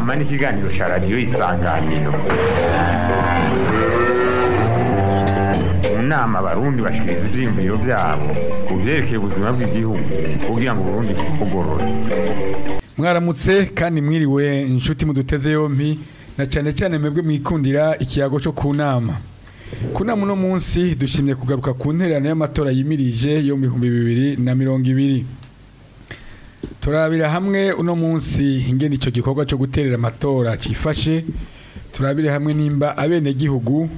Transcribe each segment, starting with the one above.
inama n'ikiganiro cya radiyo isanganiro mu nama abarundi bashikiriza ivyiyumviro vyabo ku vyerekeye ubuzima bw'igihugu kugira ngo uburundi bugorore mwaramutse kandi mwiriwe inshuti muduteze yompi na cyane cyane mwebwe mwikundira ikiyago cyo ku nama ku nama uno munsi dushimye kugaruka ku ntererano y'amatora yimirije yo mu bihumbi bibiri na mirongo ibiri turabira hamwe uno munsi ingene icyo gikorwa cyo guterera amatora cifashe turabire hamwe nimba abenegihugu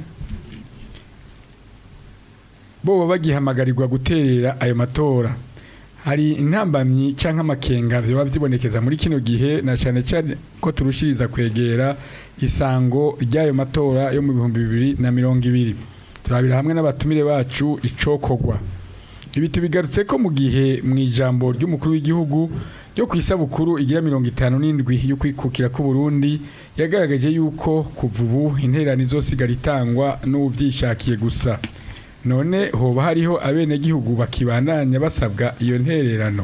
boba bagihamagarirwa guterera ayo matora hari intambamyi cyangwa amakenga biba byibonekeza muri kino gihe na cyane cyane ko turushiriza kwegera isango ry'ayo matora yo mu bihumbi bibiri na mirongo ibiri turabira hamwe n'abatumire bacu icokogwa ibi tubigarutse ko mu gihe mu ijambo ry'umukuru w'igihugu ryo ku isabukuru igira mirongo itanu n'indwi yo kwikukira k'u Burundi yagaragaje yuko kuva ubu intererano izosigara itangwa n'ubyishakiye gusa none hoba hariho abenegihugu bakibandanya basabwa iyo ntererano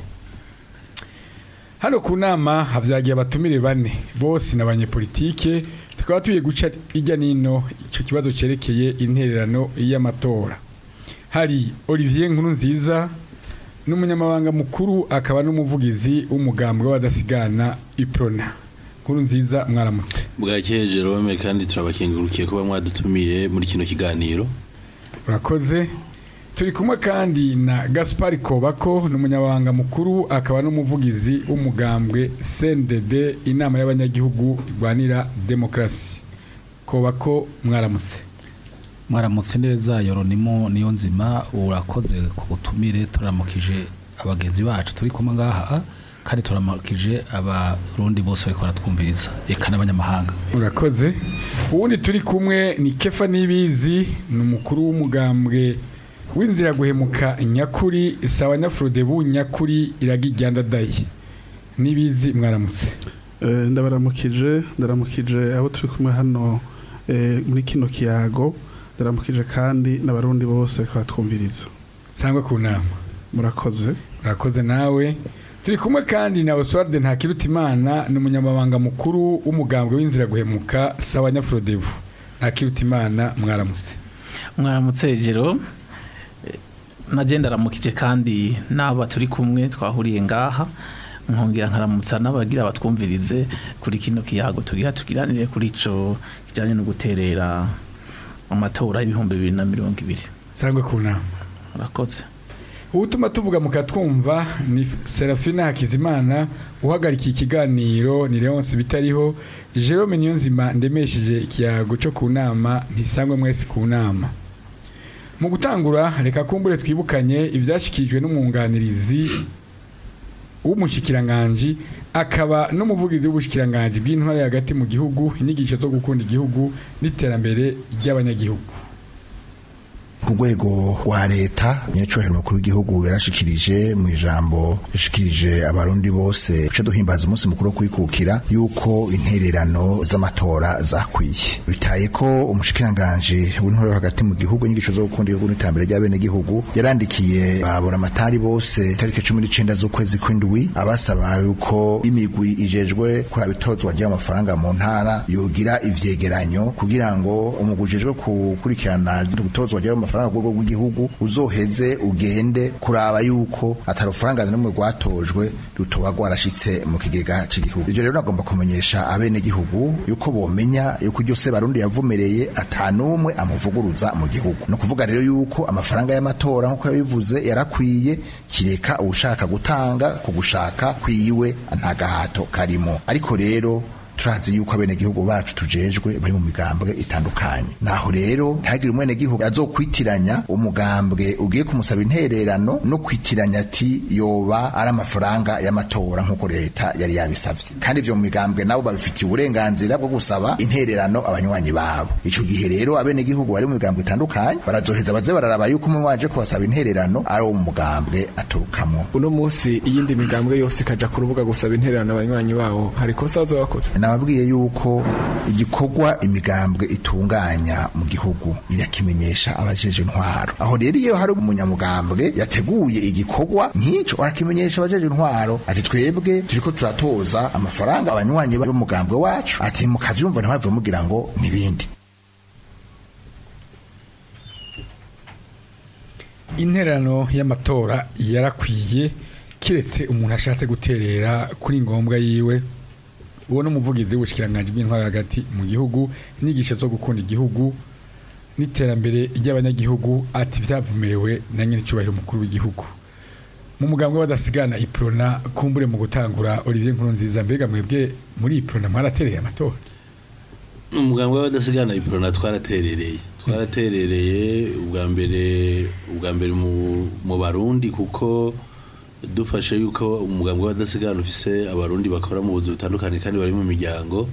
hano ku nama havyagiye abatumire bane bose n'abanyepolitike tukaba tuye guca ijya nino icyo kibazo cerekeye intererano y'amatora hari Olivier Nkuru nziza n'umunyamabanga mukuru akaba n'umuvugizi w'umugambwe w'abadasigana iprona Nkuru nziza mwaramutse bwakeye Jerome kandi turabakengurukiye kuba mwadutumiye muri kino kiganiro urakoze turi kumwe kandi na gaspari kobako n'umunyabanga mukuru akaba n'umuvugizi w'umugambwe cndd inama y'abanyagihugu irwanira demokarasi kobako mwaramutse mwaramutse neza yoronimo niyo nzima urakoze ku butumire turamukije abagenzi bacu turi kumwe ngaha kandi turamukije abarundi bose bariko baratwumviriza eka n'abanyamahanga urakoze ubundi turi kumwe ni kefa nibizi ni umukuru w'umugambwe w'inzira guhemuka nyakuri sawa nyafurodebu nyakuri iragijyandadaye nibizi mwaramutse ndabaramukije ndaramukije abo turi kumwe hano muri kino kiyago ndaramukije kandi n'abarundi bose bariko baratwumviriza sangwa ku nama murakoze urakoze nawe turi kumwe kandi na Oswald Ntakirutimana ni umunyamabanga mukuru w'umugambwe w'inzira guhemuka sawa nyafurodebu Ntakirutimana mwaramutse mwaramutse jero nagenda aramukije kandi n'aba turi kumwe twahuriye ngaha nkongera nkaramutsa n'abagira batwumvirize kuri kino kiyago tugira tugiranire kuri ico kijanye no guterera amatora y'ibihumbi bibiri na mirongo ibiri sangwa ku nama urakoze ubutuma tuvuga mukatwumva ni Serafina Hakizimana uhagarikiye ikiganiro ni Leonce bitariho Jerome Niyonzima ndemesheje ikiyago cyo ku nama ntisangwe mwese ku nama mu gutangura reka kumbure twibukanye ibyashyikirijwe n'umwunganirizi w'umushikiranganji akaba n'umuvugizi w'ubushikiranganji bw'intware hagati mu gihugu inyigisho zo gukunda igihugu n'iterambere ry'abanyagihugu ku rwego rwa leta nyacyubahiro mukuru w'igihugu yarashikirije mu ijambo yashikirije abarundi bose duce duhimbaza umunsi mukuru wo kwikukira yuko intererano z'amatora zakwiye bitaye ko umushikiranganji w'intore hagati mu gihugu inyigisho zo gukunda igihugu n'iterambere ry'abenegihugu yarandikiye babura amatari bose tariki cumi n'icenda z'ukwezi kw'indwi abasaba yuko imigwi ijejwe kuraba itozwa ry'amafaranga mu ntara yogira ivyegeranyo kugira ngo umugwi ujejwe gukurikirana gutozwa ry'amafaranga amafaranga ku rwego rw'igihugu uzoheze ugende kuraba yuko atari urufaranga n'umwe rwatojwe rutoba rwarashitse mu kigega cy'igihugu ibyo rero nagomba kumenyesha abenegihugu yuko bomenya yuko iryo se barundi yavumereye atanumwe amuvuguruza mu gihugu no kuvuga rero yuko amafaranga y'amatora nk'uko yabivuze yarakwiye kireka ushaka gutanga ku gushaka kwiwe nta gahato karimo ariko rero turazi yuko abenegihugu bacu tujejwe bari mu migambwe itandukanye naho rero ntihagire umwenegihugu azokwitiranya umugambwe ugiye kumusaba intererano no kwitiranya ati yoba ari amafaranga y'amatora nk'uko leta yari yabisavye kandi ivyo mu migambwe nabo babifitiye uburenganzira bwo gusaba intererano abanywanyi babo ico gihe rero abenegihugu bari mu migambwe itandukanye barazoheza baze bararaba yuko umwe waje kubasaba intererano ari uwo mu mugambwe aturukamwo uno munsi iyindi migambwe yose ikaja ku rubuga gusaba intererano abanywanyi babo hari kosa bazoba bakoze nababwiye yuko igikorwa imigambwe itunganya mu gihugu irakimenyesha abajeje intwaro aho rero iyo hari umunyamugambwe yateguye igikorwa nk'ico arakimenyesha abajeje intwaro ati twebwe turiko turatoza amafaranga abanywanyi b'umugambwe wacu ati mukavyumva ntihave mugira ngo nibindi interano y'amatora yarakwiye kiretse umuntu ashatse guterera kuri ngombwa yiwe uwo n'umuvugizi w'ubushikiranganje bw'intwaro hagati mu gihugu inyigisho zo gukunda igihugu n'iterambere ry'abanyagihugu ati vyavumerewe na nyine cyubahiro umukuru w'igihugu mu mugambwe badasigana iprona kumbure mu gutangura Olivier Nkurunziza mbega mwebwe muri iprona mwaratereye amatora umugambwe w'abadasigana iprona twaraterereye twaraterereye ubwa mbere ubwa mbere mu- mu barundi kuko dufashe yuko umugambwe w'abadasigana ufise abarundi bakora mu buzi butandukanye kandi bari mu miryango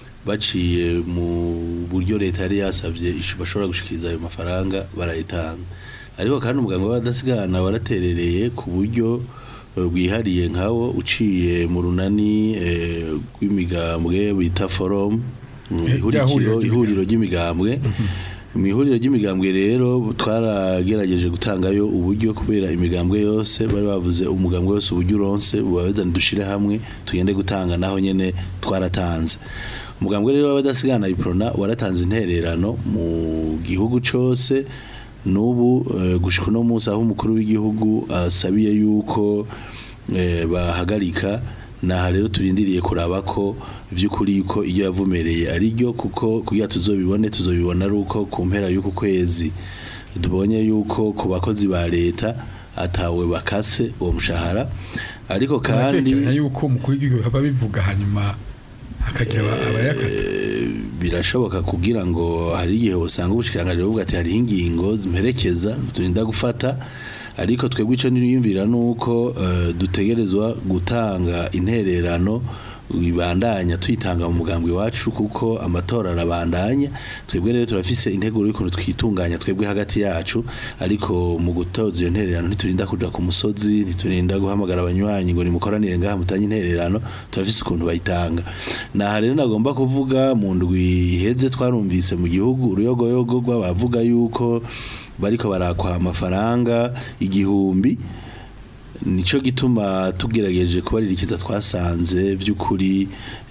baciye mu buryo leta yari yasabye ishu- bashobora gushikiriza ayo mafaranga barayitanga ariko kandi umugambwe w'abadasigana waraterereye ku buryo eh, bwihariye nkawo uciye mu runani eh, rw'imigambwe bita forum mm, Eh, ihurikiro ryahuriro ihuriro ry'imigambwe mu ihuriro ry'imigambwe rero twaragerageje gutangayo uburyo kubera imigambwe yose bari bavuze umugambwe wose uburyo uronse bubabezane dushire hamwe tugende gutanga naho nyene twaratanze umugambwe rero w'abadasigana iprona waratanze intererano mu gihugu cose n'ubu eh, gushika uno munsi aho umukuru w'igihugu asabiye yuko eh, bahagarika naha rero turindiriye kuraba ko vy'ukuri yuko iyo yavumereye ari ryo kuko kugira tuzobibone tuzobibona ari uko ku mpera y'uku kwezi tubonye yuko ku bakozi ba leta atawe bakase uwo mushahara ariko kandi Muratekeranya yuko umukuru w'igihugu aba bivuga hanyuma hakagira aba- abayakata birashoboka kugira ngo hari igihe usanga ubushikiranganje buvuga ati hariho ingingo zimperekeza turinda gufata ariko twebwe ico niyumvira nuko eh, dutegerezwa gutanga intererano ibandanya tuyitanga mu mugambwe wacu kuko amatora arabandanya twebwe rero turafise integuro y'ukuntu twitunganya twebwe hagati yacu ariko mu gutoza iyo ntererano ntiturinda kuja ku musozi ntiturinda guhamagara abanywanyi ngo nimukoranire ngaha mutange intererano turafise ukuntu bayitanga naha rero nagomba kuvuga mu ndwi iheze twarumvise mu gihugu uruyogoyogo rw'abavuga yuko bariko barakwa amafaranga igihumbi nico gituma tugerageje kubaririkiza twasanze by'ukuri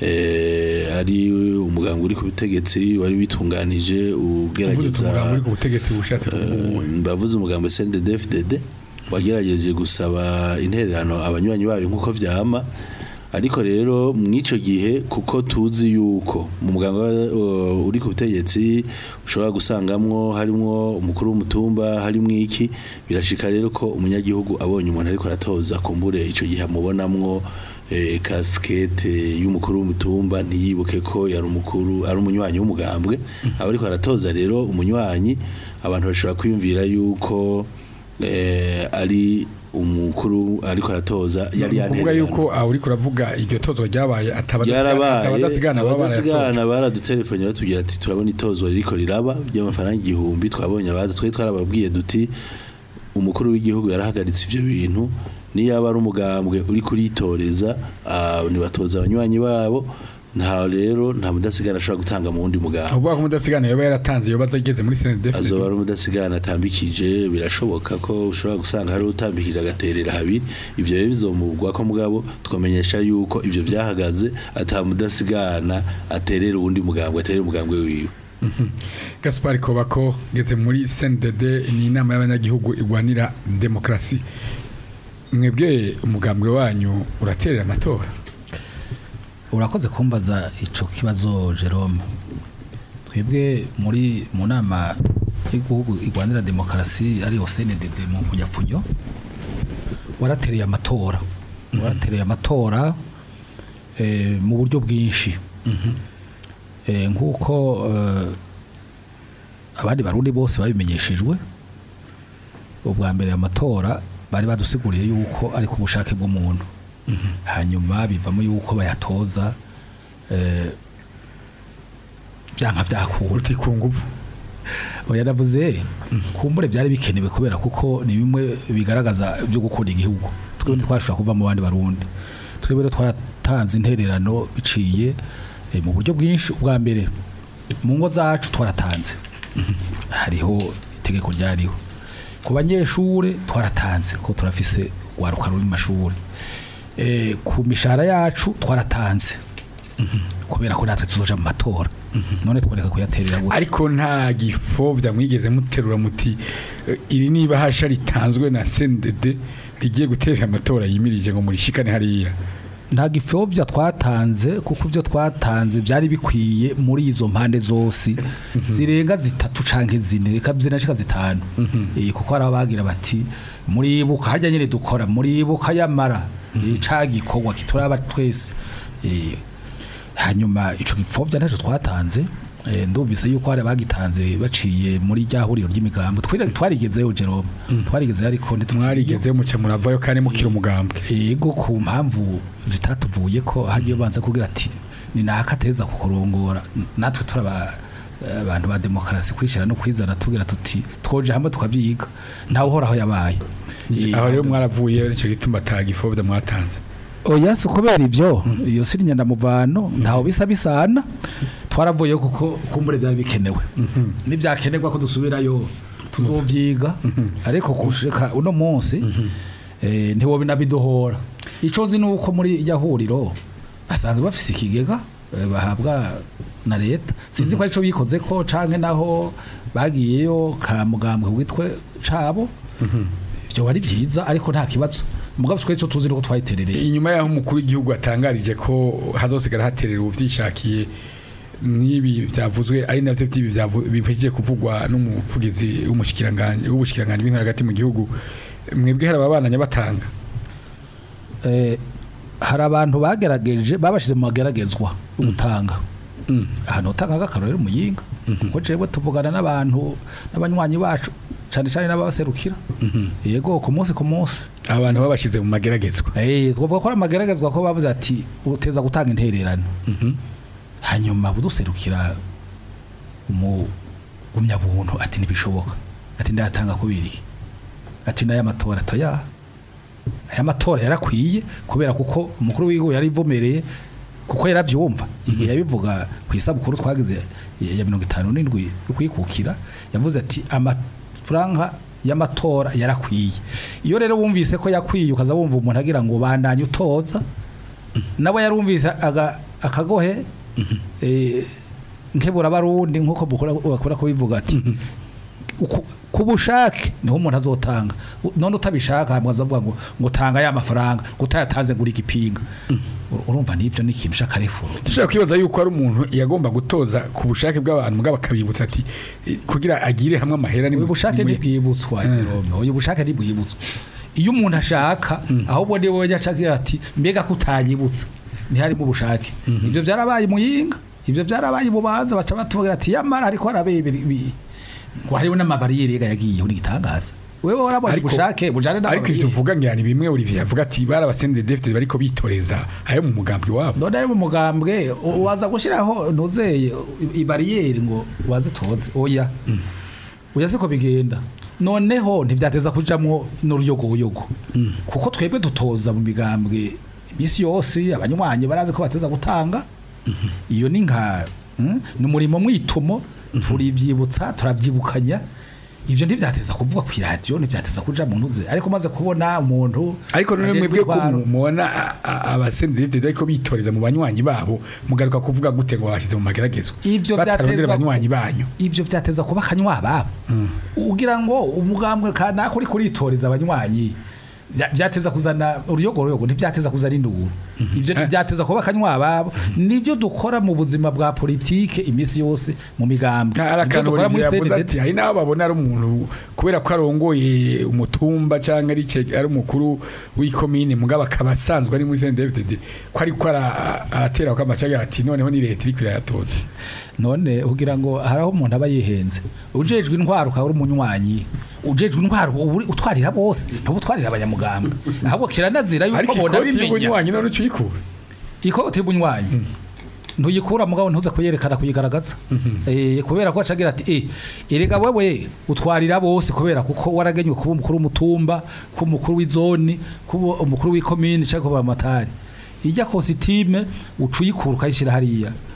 eh, ari umuganga uri ku butegetsi wari witunganije uvuze ugerageza umugambi uri ku butegetsi bushatse kuvuga mbavuze umugambo SNDD-FDD wagerageje gusaba intererano abanywanyi bayo nk'uko vyama ariko rero mw'ico gihe kuko tuzi yuko mu muganga uh, uri ku butegetsi ushobora gusangamwo harimwo umukuru w'umutumba harimwo iki birashika rero ko umunyagihugu abonye umuntu ariko aratoza kumbure ico gihe amubonamwo eh, kaskete y'umukuru w'umutumba ntiyibuke ko yari umukuru ari umunywanyi w'umugambwe aba ariko aratoza rero umunywanyi abantu bashobora kwiyumvira yuko eh, ari umukuru ariko aratoza yari kuvuga yantererano. yuko aho uriko uravuga iryo tozwa ryabaye byarabaye abadasigana baba barayatoje abadasigana baradutelefone batubwira ati turabona itozwa ririko riraba ry'amafaranga igihumbi twabonye abandi twari twarababwiye duti umukuru w'igihugu yarahagaritse ivyo bintu niyaba ari umugambwe uri kuritoreza ah, ntibatoza abanywanyi babo nta rero nta mudasigana ashobora gutanga mu wundi mugambwe uvuga ko umudasigana yoba yaratanze yoba ageze muri CNDF azoba ari umudasigana atambikije birashoboka ko ushobora gusanga hari utambikije agaterera habiri ivyo rero bizomugwa ko mugabo twamenyesha yuko ivyo vyahagaze ata mudasigana aterera uwundi mugambwe aterera umugambwe wiwe Gaspar Kobako ngeze muri CNDD ni inama y'abanyagihugu igwanira demokrasi mwebwe umugambwe wanyu uraterera amatora urakoze kumbaza ico kibazo Jerome twebwe muri mu nama y'igihugu igwanira demokarasi ariyo CNDD mu kunyapfunyo waratereye amatora waratereye amatora eh, mu buryo bwinshi eh, nk'uko eh, abandi barundi bose babimenyeshejwe ubwa mbere amatora bari badusiguriye yuko ari ku bushake bw'umuntu hanyuma bivamo yuko bayatoza eh, byanka byakura uti ku nguvu oya navuze kumbure byari bikenewe kubera kuko ni bimwe bigaragaza byo gukunda igihugu twebwe ntitwashobora kuva mu bandi barundi twebwe rero twaratanze intererano biciye eh, mu buryo bwinshi ubwa mbere mu ngo zacu twaratanze hariho itegeko ryariho ku banyeshure twaratanze ko turafise waruka ruri mu mashuri eh, ku mishahara yacu twaratanze kubera ko natwe tuzoja mu matora none tworeka kuyaterera gusa ariko nta gifobya mwigeze muterura muti eh, iri niba hasha ritanzwe na CNDD rigiye gutera amatora yimirije ngo murishikane hariya nta gifobya twatanze kuko ibyo twatanze byari bikwiye muri izo mpande zose zirenga zitatu canke zine reka zinashika zitanu Eh, kuko hari abagira bati muribuka harya nyene dukora muribuka yamara eh, ca gikorwa kituraba twese Eh, hanyuma ico gipfobya ntacyo twatanze eh, ndumvise yuko hari abagitanze baciye muri rya huriro ry'imigambo Twari- twarigezeyo Jerome twarigezeyo ariko ntitwarigezeyo mwarigeze muce muravayo kandi mukira umugambwe yego ku mpamvu zitatuvuye ko hagiye banza kugira ati ni naka ateza kukurongora natwe turaba abantu ba demokarasi kwishira no kwizana tugira tuti twoje hamwe tukavyiga ntawe uhoraho yabaye Eh, aho rero mwaravuye nicyo gituma ata gifobya mwatanze oya si kubera ivyo iyo si nyandamuvano ntaho bisa bisana twaravuye kuko kumbure byari bikenewe nibyakenerwa ko dusubirayo tuzovyiga ariko kushika uno munsi eh, ntiwobe nabidohora ico nzi nuko muri irya huriro basanzwe bafise ikigega eh, bahabwa na leta sinzi ko arico bikoze ko canke naho bagiyeyo ka mugambwe witwe cabo ivyo wari vyiza ariko nta kibazo mugabo twe cyo tuzi nuko twayiterereye inyuma y'aho umukuru w'igihugu atangarije ko hazosigara haterera ubuvyishakiye n'ibi byavuzwe ari navyo by'ibi byavu- bihejeje kuvugwa n'umuvugizi w'umushikiranganje w'ubushikiranganje bw'intara hagati mu gihugu mwebwe hari ababananya batanga eh, hari abantu bagerageje babashize mu mageragezwa yo gutanga ahantu utanga akarorero muyinga kuko jewe tuvugana n'abantu n'abanywanyi bacu cyane cyane n'abaserukira yego ku munsi ku munsi abantu babashize mu mageragezwa eh twavuga ko ari amageragezwa ko bavuze ati uteza gutanga intererano hanyuma buduserukira mu gumyabuntu ati ntibishoboka ati ndatanga kubiri ati n'aya matora toya aya matora yarakwiye kubera kuko umukuru w'igihugu yarivomereye kuko yaravyumva igihe yabivuga ku isabukuru twagize ya ya mirongo itanu n'indwi yo kwikukira yavuze ati amafaranga y'amatora yarakwiye iyo rero wumvise ko yakwiye ukaza wumva umuntu agira ngo bandanye utoza nabo yarumvise aga- akagohe eh, nkebura barundi nkuko mukora bakora kubivuga ati uku- ku bushake niho umuntu azotanga U- none utabishaka hamwe azavuga ngo ngo tanga ya mafaranga ngo utayatanze ngo uri igipinga Ur- urumva nibyo ni ikintu cy'akarefuro dushobora kwibaza yuko ari umuntu yagomba gutoza ku bushake bw'abantu mugabo akabibutsa ati eh, kugira agire hamwe amahera ni uyu bushake ni- ntibwibutswa Jerome uyu bushake ntibwibutswa iyo umuntu ashaka ahubwo niwe wajya ashaka ati mbega ko utanyibutsa ntiharimo ubushake ibyo byarabaye muyinga ibyo byarabaye mubanza baca batubwira ati yamara ariko harabaye ibi- ibi- ngo hariho n'amabariyeri yega yagiyeho n'igitangaza wewe warabonye Ariko- ubushake bujane ariko ivyo n'amabariyeri uvuga ngo yani bimwe Olivier avuga ati barabasendere David bariko bitoreza ayo mu mugambi wabo none ayo mu mugambwe u- waza gushyiraho ntuzeye ibariyeri ngo wazitoze oya oya siko bigenda noneho ntibyateza kujamwo n'uruyogoyogo kuko twebwe dutoza mu migambwe iminsi yose abanywanyi barazi ko bateza gutanga iyo ni nka mm, ni umurimo mwitumo turibyibutsa turabyibukanya ivyo ntivyateza kuvuga ku radio ntivyateza kuja mu ntuze ariko maze kubona umuntu ariko none ajejwe mwebwe ko intwaro- mu- mubona a- a- abasendere David bariko bitoreza mu banywanyi babo mugaruka kuvuga gute ngo bashize mu mageragezwa Ivyo batarondera byateza- abanywanyi banyu ivyo vyateza kuba akanywa babo ugira ngo umugambwe kanaka uri kuritoreza abanywanyi vya- vyateza kuzana uruyogoroyogo ntivyateza kuzana induru ivyo ntivyateza kuba akanywa babo nivyo dukora mu buzima bwa politike imisi yose mu migambwe hari Ivyo akantu dukora muri Olivier yavuze CNDD. ati hari n'abo babona ari umuntu kubera ko arongoye umutumba cyangwa ari ce- ari umukuru w'ikomine mugabo akaba asanzwe ari muri CNDD ko ariko ara- aratera ko amacaga ati noneho ni leta iriko irayatoza none ugira ngo haraho umuntu aba yihenze ujejwe intwaro ukaba uri umunywanyi ujejwe intwaro uba uri- utwarira bose ntuba utwarira abanyamugambwe ahubwo kiranazira yuko ariko bona ikoti bimenya y'ubunywanyi none uca uyikura ikoti y'ubunywanyi ntuyikura mugabo ntuze kuyerekana kuyigaragaza eh kubera ko acagira ati eh erega wewe utwarira bose kubera kuko waragenywe kuba umukuru w'umutumba kuba umukuru w'izoni kuba umukuru w'ikomine cyangwa kuba amatari ijya kositime ucuyikura ukayishyira hariya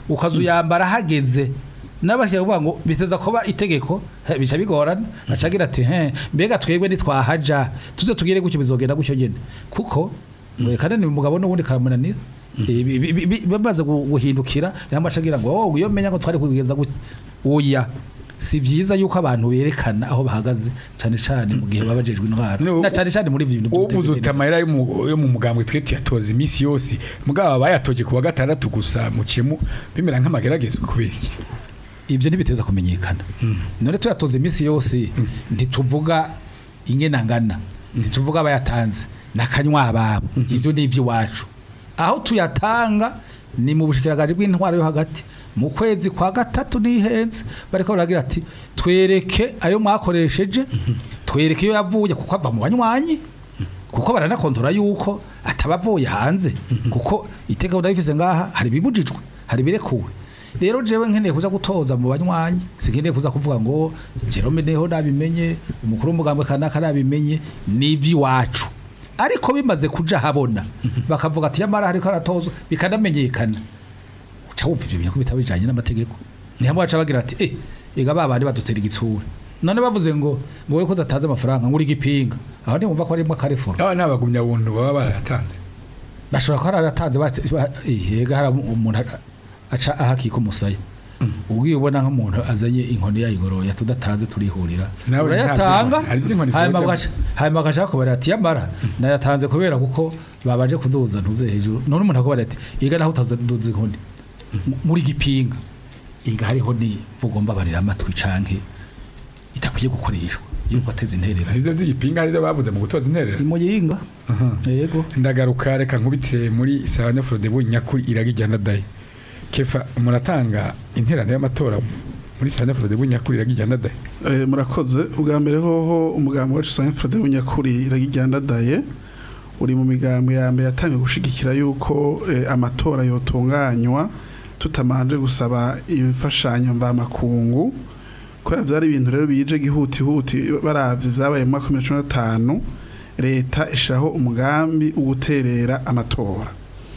ukaza uyambara hageze n'abashyira kuvuga ngo biteza kuba itegeko he, bica bigorana acagira ati he mbega twebwe nitwahaja tuze tugire gutyo bizogenda gutyo nyene kuko kandi ni umugabo n'ubundi karamunanira Ibi- bi- bi- bi- bamaze gu- guhindukira yamba acagira ngo oh iyo menya ngo twari kubigenza gutya oya si vyiza yuko abantu berekana aho bahagaze cane cane mu gihe babajejwe intwaro No, na cane cane muri ivyo bintu uvuze vy'ubutegetsi. uti amayera yo mu- yo mu mugambwe twe tuyatoza iminsi yose mugabo bayatoje ku wa gatandatu gusa mucemu bimera nk'amageragezwa kubera iki ivyo ntibiteza kumenyekana none tuyatoza iminsi yose ntituvuga ingenangana ntituvuga abayatanze nakanywa ababo ivyo ni ivy'iwacu aho tuyatanga ni mu bushikiranganje bw'intwaro yo hagati mu kwezi kwa gatatu nihenze bariko baragira ati twereke ayo mwakoresheje twereke iyo yavuye kuko ava mu banywanyi kuko baranakontora yuko atabavuye hanze kuko iteka ndabifise ngaha hari bibujijwe hari birekuwe rero jewe nkeneye kuza gutoza mu banywanyi sinkeneye kuza kuvuga ngo Jerome neho nabimenye umukuru w'umugambwe kanaka nabimenye n'ivy'iwacu ariko bimaze kuja habona bakavuga ati yamara hariko aratozwa bikanamenyekana uca wumva ivyo bintu ko bitaba bijanye n'amategeko ni hamwe baca bagira ati eh ega babandi badutera igitsura none bavuze ngo ngo wowe ko udatanze amafaranga ngo uri igipinga aho ntiwumva ko arimwo akarefuro aba ni abagumya buntu baba barayatanze bashobora kuba aratanze yega hari umuntu aca ahakika umusaya ubwiye ubona nk'umuntu azanye inkoni yayigoroye tudatanze turihurira Nawe urayatanga ntabyo- hari n'inkoni hanyuma zibajamo. bagaca- hanyuma bagashaka kubara ati yamara nayatanze kubera kuko babanje kuduza ntuze hejuru none umuntu akubara ati iga naho utaduza inkoni M- muri gipinga iga hariho ni vugo mbabarira amatwi canke itakwiye gukoreshwa iyo wateze interera ivyo vy'igipinga arizo bavuze mu gutoza interera imuyinga yego ndagaruka reka nkubitire muri Sahanya Frode nyakuri iraga ijyana dayi kefa muratanga interano y'amatora muri Sahanya Frode nyakuri iraga ijyana dayi Eh, murakoze ubwa mbere hoho umugambi wacu Saint Frode w'Inyakuri iragijyana daye uri mu migambi ya mbere yatangiye gushigikira yuko eh, amatora yotunganywa tutamanje gusaba imfashanyo mvamakungu kubera vyari ibintu rero bije gihuti huti baravye vyabaye mu mwaka wa 2015 leta ishiraho umugambi wo guterera amatora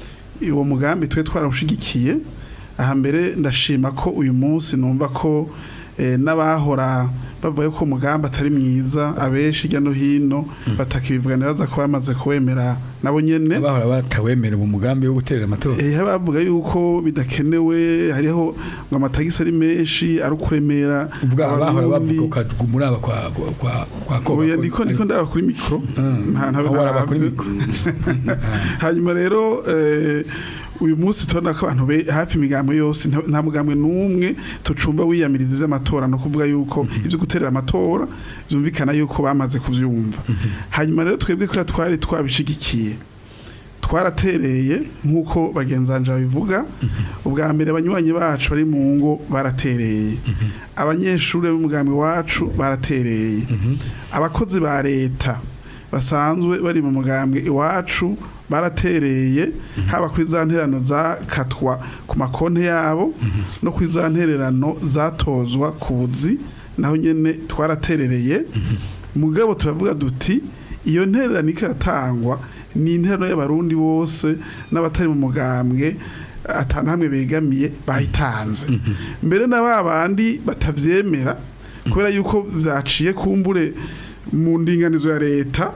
uwo mugambi twe twarawushigikiye aha mbere ndashima ko uyu munsi numva ko eh, n'abahora bavuga ko umugambi atari mwiza abenshi hirya no hino batakibivuganira baza ko bamaze kuwemera nabo nyene abahora batawemera mu mugambi wo guterera amatora Eh, bavuga yuko bidakenewe hariho ngo amatagisi ari menshi ari ukuremera ubwa abahora abarundi. bavuga ukaguma uraba kwa kwa kwa kwa koba Oya, ndiko ndiko ndaba kuri mikro nta ntabe aho waraba kuri naravye. mikoro hanyuma rero eh, uyu munsi tubona ko abantu be- hafi imigambo yose nta nta mugambwe n'umwe tucumba wiyamiriza ivy'amatora no kuvuga yuko ivyo guterera amatora vyumvikana yuko bamaze kuvyumva hanyuma rero twebwe ko twari twabishigikiye twaratereye nk'uko bagenzanje babivuga ubwa mbere abanywanyi bacu bari mu ngo baratereye abanyeshuri b'umugambi wacu baratereye abakozi ba leta basanzwe bari mu mugambwe iwacu baratereye haba kuri za nterano zakatwa ku makonti yabo no kuri za ntererano zatozwa ku buzi naho nyene twaraterereye mugabo turavuga duti iyo ntererano ikatangwa ni interano y'abarundi bose n'abatari mu mugambwe atana hamwe begamiye bayitanze mbere na ba bandi batavyemera kubera yuko vyaciye kumbure mu ndinganizo ya leta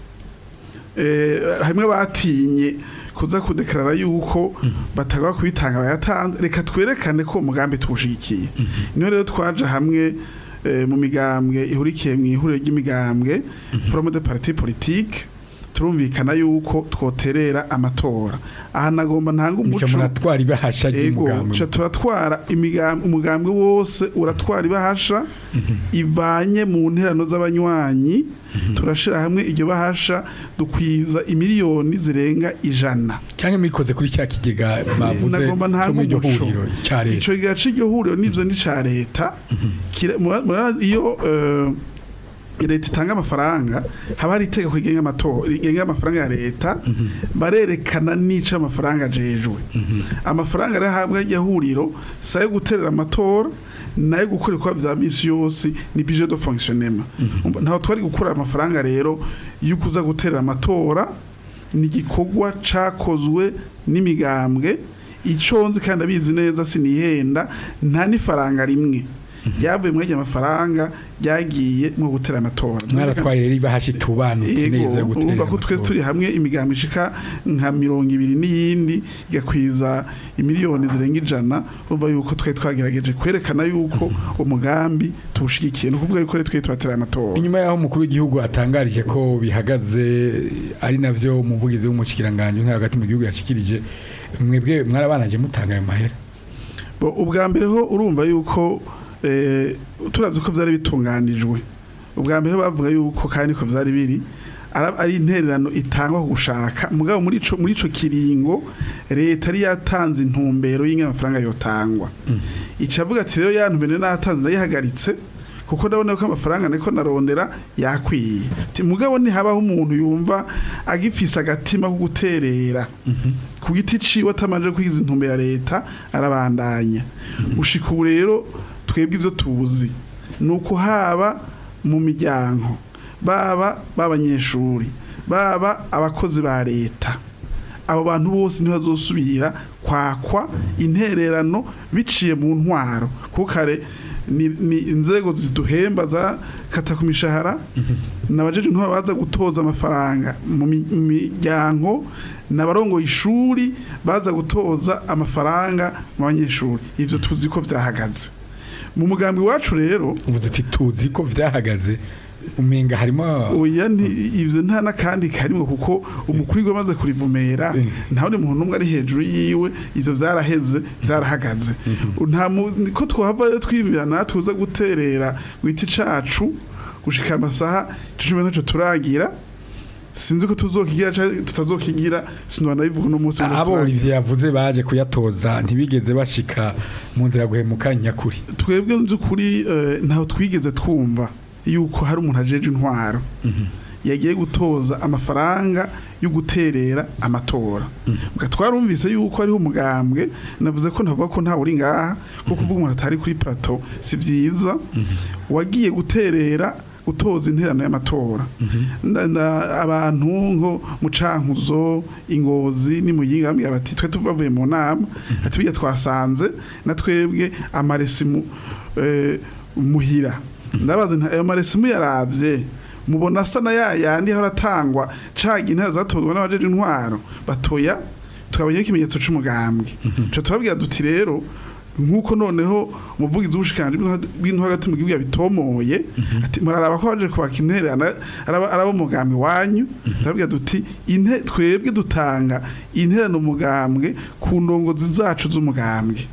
eh, hamwe batinye kuza kudekarara yuko batagwa kubitanga bayatanze reka twerekane ko umugambi tuwushigikiye niho rero twaje hamwe eh, mu migambwe ihurikiye mu ihuriro ry'imigambwe forum de parti politique turumvikana yuko twoterera amatora aha nagomba ntanga nico umuco muratwara ibahasha Ego, ry'umugambi ca turatwara imigambi umugambi wose uratwara ibahasha ivanye mu nterano z'abanywanyi turashira hamwe iryo bahasha dukwiza imiliyoni zirenga ijana cyangwa mwikoze kuri cya kigega bavuze nagomba cyo ntanga muri iryo umuco huriro cya leta ico gihe c'iryo huriro nivyo ni ca leta Kira- mura- murabona iyo eh, leta itanga amafaranga haba hari itegeko rigenga amatora rigenga amafaranga ya leta barerekana n'ico amafaranga ajejwe amafaranga rero ahabwa iryo huriro si ayo guterera amatora nayo gukora ibikorwa vya misi yose ni budget de fonctionnement ntaho twari gukura amafaranga rero yo kuza guterera amatora ni igikorwa cakozwe n'imigambwe icyo nzi kandi abizi neza sinihenda nta n'ifaranga rimwe ryavuye muri ayo mafaranga ryagiye mu gutera amatora mwaratwaye rero ibahashi tubanutse Yego, neza yo gutera urumva ko twe amatora. turi hamwe imigambi ishika nka mirongo ibiri n'iyindi igakwiza imiliyoni zirenga ijana urumva yuko twe twagerageje kwerekana yuko umugambi tuwushigikiye ni ukuvuga yuko rero twe twatera amatora inyuma y'aho umukuru w'igihugu atangarije ko bihagaze ari navyo umuvugizi w'umushikiranganje nka hagati mu gihugu yashikirije mwebwe mwarabanaje mutanga ayo mahera Bo, ubwa mbere ho urumva yuko eh, turavye ko vyari bitunganijwe ubwa mbere bavuga yuko kandi ko vyari biri ara- ari intererano itangwa ku gushaka mugabo muri ico muri ico kiringo leta yari yatanze intumbero y'ingene amafaranga yotangwa icavuga ati rero ya ntumbero natanze ndayihagaritse kuko ndabona ko amafaranga niko narondera yakwiye Ati, mugabo ntihabaho umuntu yumva agifise agatima ko guterera ku giti ciwe atamanje kwigiza intumbero ya leta arabandanya ushika ubu rero twebwe ivyo tuzi ni uko haba mu miryango baba b'abanyeshuri baba abakozi ba leta abo bantu bose ntibazosubira kwakwa intererano biciye mu ntwaro kuko kare ni, ni inzego ziduhemba za kata ku mishahara nabajeje intwaro baza gutoza amafaranga mu mi- mu miryango n'abarongoye ishuri baza gutoza amafaranga mu banyeshuri ivyo tuzi ko vyahagaze mu mugambi wacu rero uvuze ati tuzi ko vyahagaze umenga harimo oya nti ivyo nta nakandi karimwe kuko umukuru w'igihugu amaze kurivumera Mm. nta wundi muntu n'umwe ari hejuru yiwe ivyo vyaraheze vyarahagaze nta mu- ko twohava rero twibira natwe uza guterera gwiti cacu gushika amasaha cumi ntaco turagira sinzi ko tuzokigira canke tutazokigira sinubana bivuga uno munsi ngo abo turagira. Olivier yavuze baje kuyatoza ntibigeze bashika mu nzira guhemuka nyakuri twebwe by'ukuri eh, ntaho twigeze twumva yuko hari umuntu ajeje intwaro yagiye gutoza amafaranga yo guterera amatora Muga twarumvise yuko hariho umugambwe navuze ko ntavuga ko ntawe uri ngaha ko kuvuga umuntu atari kuri plateau si vyiza wagiye guterera gutoza interano y'amatora Nda- nda- abantu nko mu cankuzo ingozi n'imuyinga bambwira bati twe tuvavuye mu nama ati bijya twasanze na twebwe amaresimu eh, muhira ndabaza nti ayo maresimu yaravye mubona asa na ya yandi ahora atangwa caga intera zatozwa n'abajeje intwaro batoya tukabonye ikimenyetso c'umugambwe co tubabwira duti rero nk'uko noneho umuvugizi w'ubushikanje bw'intwaro hagati mu gihugu yabitomoye ati muraraba ko baje kubaka intererano araba araba umugambi wanyu ndabwira duti inte twebwe dutanga intererano umugambwe ku ndongozi zacu z'umugambwe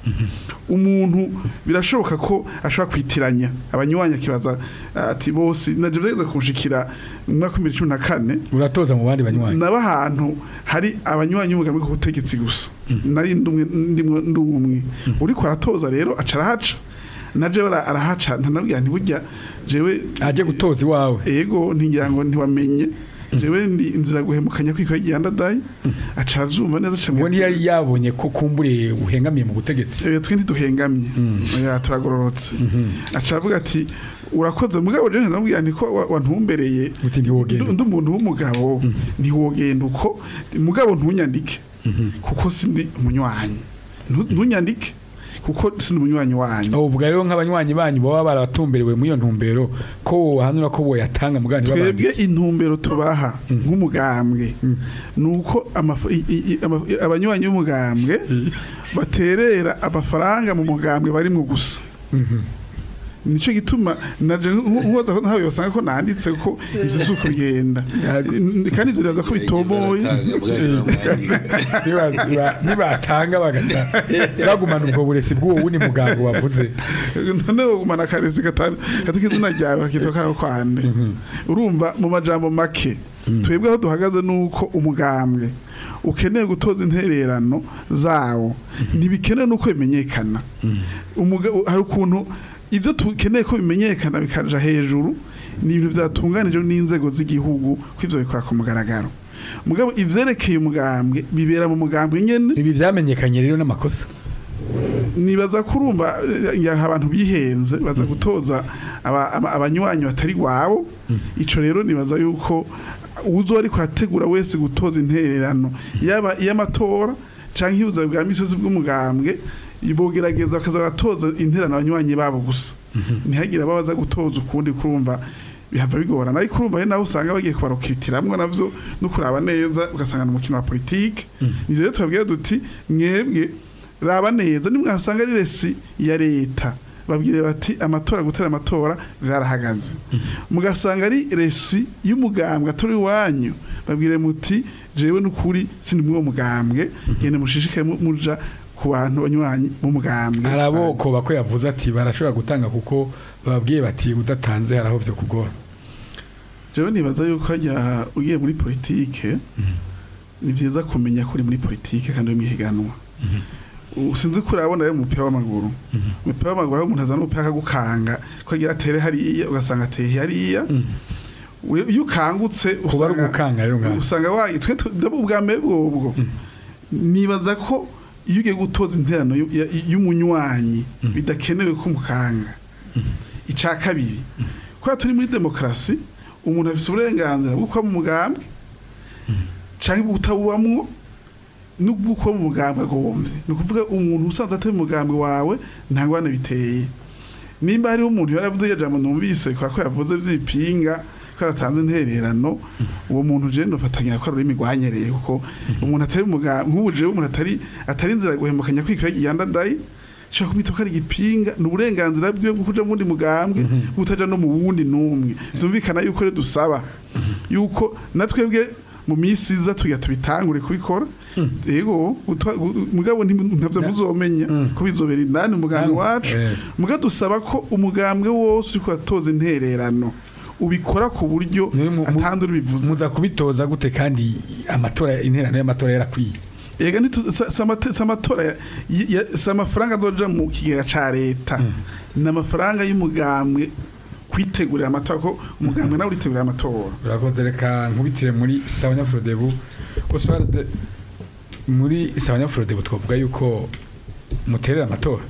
umuntu birashoboka ko ashobora kwitiranya abanywanyi akibaza ati bose naje byageze kunshikira mu mwaka wa 2014 uratoza mu bandi banywanyi naba ahantu hari abanywanyi b'umugambi ku butegetsi gusa nari ndumwe ndimwe ndumwe uriko aratoza rero aca arahaca na jewe ara- arahaca ntanabwira nti burya jewe aje gutoza iwawe ego ntingira ngo ntiwamenye jewe ndi inzira guhemukanya kwiko y'igihanda aca avyumva neza aca uwo ambwira ati, ntiyari yabonye ko kumbure uhengamiye mu butegetsi Eh, twe ntiduhengamye oya turagororotse aca avuga ati urakoze mugabo je ntanabwira nti ko wa- wantumbereye uti ntiwogenda undi umuntu w'umugabo ntiwogenda uko mugabo ntunyandike kuko sindi umunywanyi Ntu- ntunyandike kuko sindi umunywanyi wanyu uvuga rero nk'abanywanyi banyu baba baratumberewe muri iyo ntumbero ko wohanura ko boyatanga mugani twebwe intumbero tubaha nk'umugambwe ni uko amaf- i- i- i- ama- abanywanyi b'umugambwe baterera amafaranga mu mugambwe barimwo gusa nicyo gituma naje nkoza ko ntawe yosanga ko nanditse ko ivyo si uko bigenda kandi ivyo biraza ko bitomoye Niba- niba- nibatanga bagata bagumana ubwo buresi bw'uwo wundi muganga wavuze none bagumana akarezi gatanu katuka izina ryawe kakitwa karaho kwande urumva mu majambo make twebwe aho duhagaze nuko umugambwe ukeneye gutoza intererano zawo ntibikenewe nuko bimenyekana Umuga- hari ukuntu ibyo tukeneye ko bimenyekana bikaja hejuru ni ibintu byatunganijwe n'inzego z'igihugu ko ivyo bikora ku mugaragaro mugabo ivyerekeye umugambwe bibera mu mugambwe nyene ibi byamenyekanye rero n'amakosa nibaza kurumva ya abantu bihenze baza gutoza aba- aba- abanywanyi batari gwabo ico rero nibaza yuko uzo ariko ategura wese gutoza intererano yaba iy'amatora canke ihuza bwa misozi bw'umugambwe bogerageza bakaza baratoza interano abanywanyi babo gusa ntihagire ababaza gutoza ukundi kurumva bihava bigorana ariko urumva ari naho usanga bagiye kubarokitiramwo navyo no kuraba neza ugasanga ni umukino wa politike ni rero tubabwira duti mwebwe raba neza nimwasanga ari resi ya leta babwire bati amatora gutera amatora vyarahagaze mugasanga ari resi y'umugambwe atari iwanyu babwire muti jewe n'ukuri sindi muri uwo mugambwe gende mushishikaye mu- muja ku bantu banywanyi b'umugambwe arabokoba ko yavuze ati barashobora gutanga kuko bababwiye bati udatanze hari aho vyo kugora jewe nibaza yuko hajya ugiye muri politike ni vyiza kumenya ko uri muri politike kandi uri mwihiganwa usinzi ko urabona rero umupira w'amaguru umupira w'amaguru aho umuntu azana umupira akagukanga ko agira atere hariya ugasanga ateye hariya We- iyo ukangutse kuba ari usanga- ugukanga rero ngaho usanga wa twe tu- ndabo ubwa mbere bwobwo nibaza ko iyo ugiye gutoza interano y'u- ya- y'umunywanyi bidakenewe ko mukanga icya kabiri kubera turi muri demokarasi umuntu afite uburenganzira bwo kuba mu mugambwe cyangwa bwo kutabubamwo n'ubwo kuba mu mugambwe agomvye ni ukuvuga umuntu usanze atari mu mugambwe wawe nta ngwane biteye nimba hariho umuntu yaravuze iyo jambo numvise kubera ko yavuze vy'ipinga ko yatanze intererano uwo muntu je nofatanya ko ari ururimi rwanyereye kuko umuntu atari umugambwe nk'ubu jewe umuntu atari atari inzira guhemukanya kwikira giyandadayi shaka kumwita ko ari igipinga ni uburenganzira bwiwe bwo kuja mu wundi mugambwe butaja no mu wundi n'umwe vyumvikana yuko rero dusaba yuko natwebwe mu minsi iza tuya tubitangure kubikora yego gutwa- gu- mugabo nti- ntavyo muzomenya ko bizobera indani umugambwe wacu Eh. muga dusaba ko umugambwe wose uriko atoza intererano ubikora ku buryo Ni mu- mu- atandi ubivuze muza kubitoza gute kandi amatora interano y'amatora yarakwiye ega ntitu- sa- sa amate- sa amatora ya- ya- si amafaranga azoja mu kigega ca leta ni amafaranga y'umugambwe kwitegurira amatora ko umugambwe nawe uritegurira amatora urakoze reka nkubitire muri sawanya frodebu oswald muri sawanya frodebu twavuga yuko muterera amatora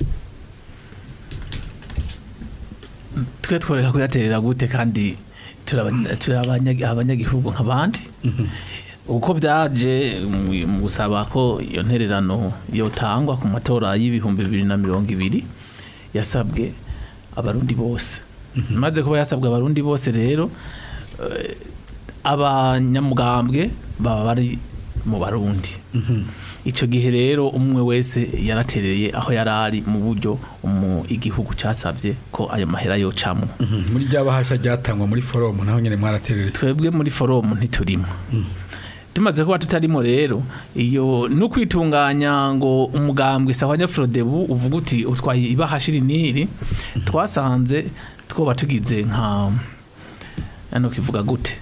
twe tworeka kuyaterera gute kandi turi abanya- turi abanya- abanyagihugu nk'abandi uko byaje mu- mu gusaba ko iyo ntererano yotangwa ku matora y'ibihumbi bibiri na mirongo ibiri yasabwe abarundi bose maze kuba yasabwe abarundi bose rero eh, abanyamugambwe baba bari mu barundi icyo gihe rero umwe wese yaratereye aho yari ari mu buryo umu- igihugu cyasabye ko ayo mahera yocamwo muri rya bahasha ryatangwa muri foromu naho nyine mwaraterera twebwe muri foromu ntiturimo tumaze kuba tutarimo rero iyo no kwitunganya ngo umugambwe sawa nyafrodebu uvuga uti utwaye ibahashiri niri twasanze twoba tugize nka ano kivuga gute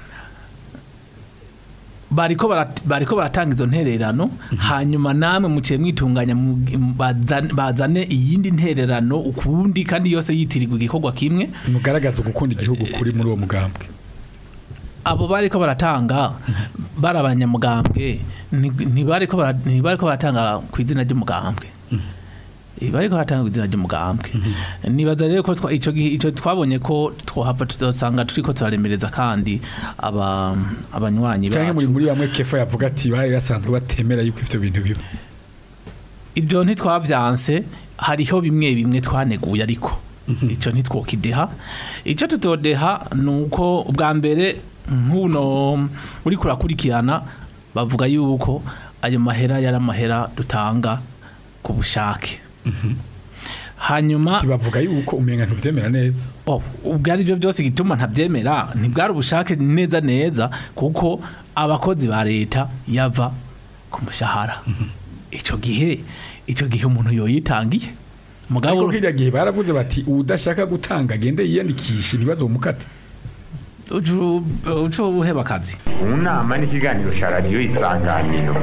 bariko barat- bariko baratanga izo ntererano hanyuma namwe muciye mwitunganya mu- bazane- bazane iyindi ntererano ukundi kandi yose yitirirwa igikorwa kimwe mugaragaza gukunda igihugu kuri muri uwo mugambwe abo bariko baratanga bari abanyamugambwe nti- ntibariko bara- ntibariko baratanga ku izina ry'umugambwe Eh, bariko baratanga ku izina ry'umugambwe nibaza rero ko twa- ico gihe- ico twabonye ko twohava tudasanga turiko turaremereza kandi aba abanywanyi cyangwa muri bacu muri bamwe kefa yavuga ati bari basanzwe batemera yuko ivyo bintu biba ibyo ntitwabyanse hariho bimwe bimwe twaneguye ariko icyo ntitwokideha icyo tutodeha ni uko bwa mbere nk'uno uri kurakurikirana bavuga yuko ayo mahera yari amahera dutanga ku bushake hanyuma kibavuga yuko umenga ntubyemera neza Oh, ubwo ari byo byose gituma ntabyemera ntibwari ubushake neza neza kuko abakozi ba leta yava ku mushahara icyo gihe icyo gihe umuntu yoyitangiye mugabo ariko kirya gihe baravuze bati udashaka gutanga agende yiyandikisha ibibazo mukate ucu ucu uheba akazi mu nama n'ikiganiro cya radiyo isanganiro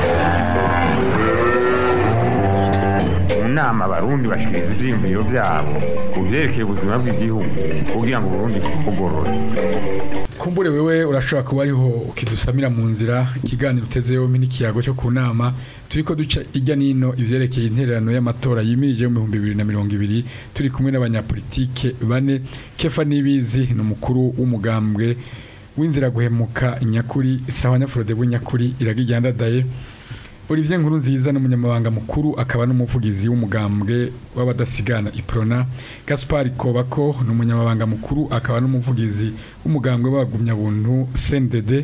mu nama abarundi bashikiriza ivyiyumviro vyabo ku vyerekeye ubuzima bw'igihugu kugira ngo uburundi bugorore kumbure wewe urashobora kuba ariho ukidusamira mu nzira ikiganiro utezeho n'ikiyago cyo ku nama turiko duca ijya nino ivyerekeye intererano y'amatora yimirije mu bihumbi bibiri na mirongo ibiri turi kumwe n'abanyapolitike bane kefa nibizi ni umukuru w'umugambwe w'inzira guhemuka nyakuri sawa nyafurode nyakuri iragijyandadaye Olivier Nkuru nziza n'umunyamabanga mukuru akaba n'umuvugizi w'umugambwe w'abadasigana Iprona Gaspard Kobako n'umunyamabanga mukuru akaba n'umuvugizi w'umugambwe w'abagumyabuntu CNDD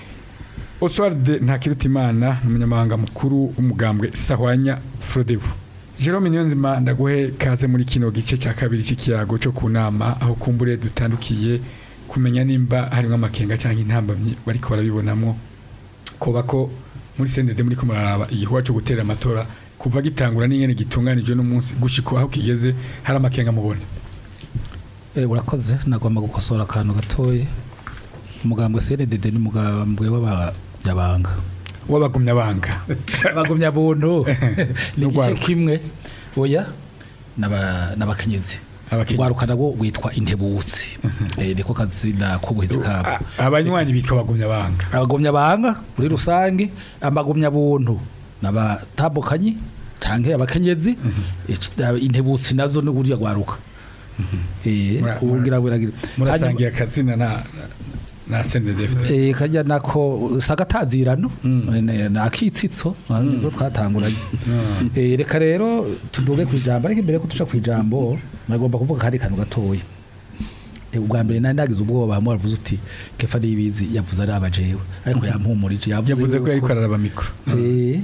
Oswald Ntakirutimana n'umunyamabanga mukuru w'umugambwe Sahwanya Frodebu Jerome Niyonzima ndaguhe kaze muri kino gice cya kabiri cy'ikiyago cyo ku nama aho kumbure dutandukiye kumenya nimba harimo amakenga cyangwa intambamyi bariko barabibonamo koba ko muri sendede muri ko muraraba igikorwa cyo gutera amatora kuva gitangura n'ingene gitunganijwe n'umunsi gushika aho kigeze hari amakenga mubona Eh, urakoze nagomba gukosora akantu gatoye umugambwe CNDD n'umugambwe w'abanyabanga w'abagumya banga abagumya buntu ni igice N'urwaruka. kimwe oya n'aba- n'abakenyezi Abakenyezi. rwaruka nabo rwitwa intebutsi Eh, niko kazina k'ubuhizi kabo A- abanywanyi bitwa abagumya banga abagumya banga muri rusange amagumya buntu n'abatambukanyi canke abakenyezi ic- intebutsi nazo ni burya rwaruka eh Mura- ubungira buragira murasangiye akazina na na sendede Eh kajya nako sagatazirano mm. nakitsitso niko twatanguranye eh reka rero tuduge ku ijambo ariko imbere ko tuca ku ijambo nagomba kuvuga kandi kantu gatoya Eh, ubwa mbere nari nagize ubwoba hamwe wavuze uti kefa nibizi yavuze ari abajewe ariko yampumurije yavuze ko yuko- yariko araraba mikro Eh.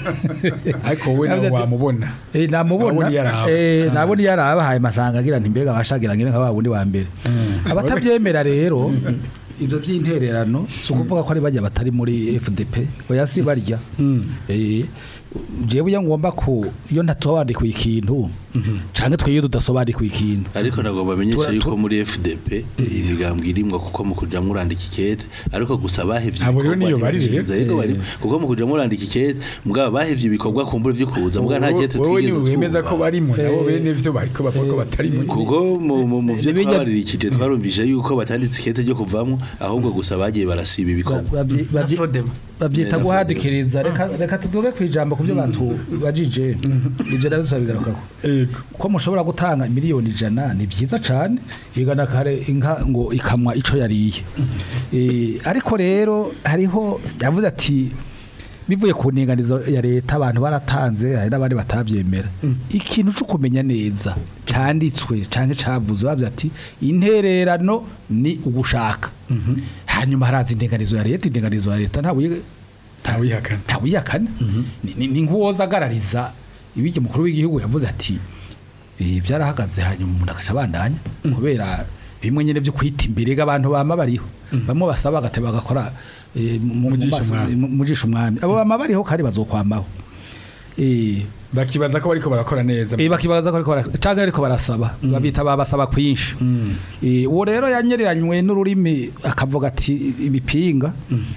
ariko wowe nawe Yavuze ati- wamubona Eh namubona Nabona iyo araba. eh nabona iyo araba haye masanga agira nti mbega abashagira ngire nka babundi wa mbere abatabyemera rero ibyo by'intererano si ukuvuga ko ari bajya batari muri FDP oya si barya eh jewe iyo ngomba ku iyo ntatobanikuye ikintu canke twe iyo tudasobanikuye ikintu ariko nagomba amenyesha Tura- yuko tu- muri FDP imigambwe irimwo kuko mu kuja murandika ikete ariko gusa bahevye Abo rero ibikorwa niyo bari rero. ntibyiza, ariko bari kuko mu kuja murandika ikete mbwa bahevye ibikorwa kumbura vyo kuza mbwa nta kete wowe twigeze niwe wemeza ko twumva. barimo nabo Eh. bene vyo bariko bavuga ko batarimo kuko mu mu- mu vyo Nibijya- twabaririkije twarumvise yuko batanditse ikete ryo kuvamwo ahubwo gusa bagiye barasiba ibikorwa Babyi- babyi- Afrodemo. babyita Neza guhadikiriza reka reka tuvuge ku ijambo ku byo bantu bajije ibyo nabyo tuzabigarukako Yego. ko mushobora gutanga miliyoni ijana ni byiza cyane igana kare inka ngo ikamwa ico yariye Eh, ariko rero hariho yavuze ati bivuye ku ntinganizo ya leta abantu baratanze hari n'abandi batabyemera ikintu cyo kumenya neza cyanditswe cyangwa cyavuze bavuze ati intererano ni ugushaka hanyuma haraza intinganizo ya leta intinganizo ya leta ntawe ntawihakana ntawiyakana ni ni- ni nk'uwoza agarariza ibijya mukuru w'igihugu yavuze ati "Eh, byarahagaze hanyuma umuntu agaca abandanya kubera bimwe nyine byo kwita imbere abantu bama bariho bamwe basaba agateba bagakora eh, mu- mu Mugisha maso- umwami. mu- mugisha umwami abo bama bariho kandi bazokwamaho Eh, bakibaza ko bariko barakora neza Eh, bakibaza ko ariko bara- canke ariko barasaba babita babasaba kwinshi Eh, uwo rero yanyereranywe n'ururimi akavuga ati ibipinga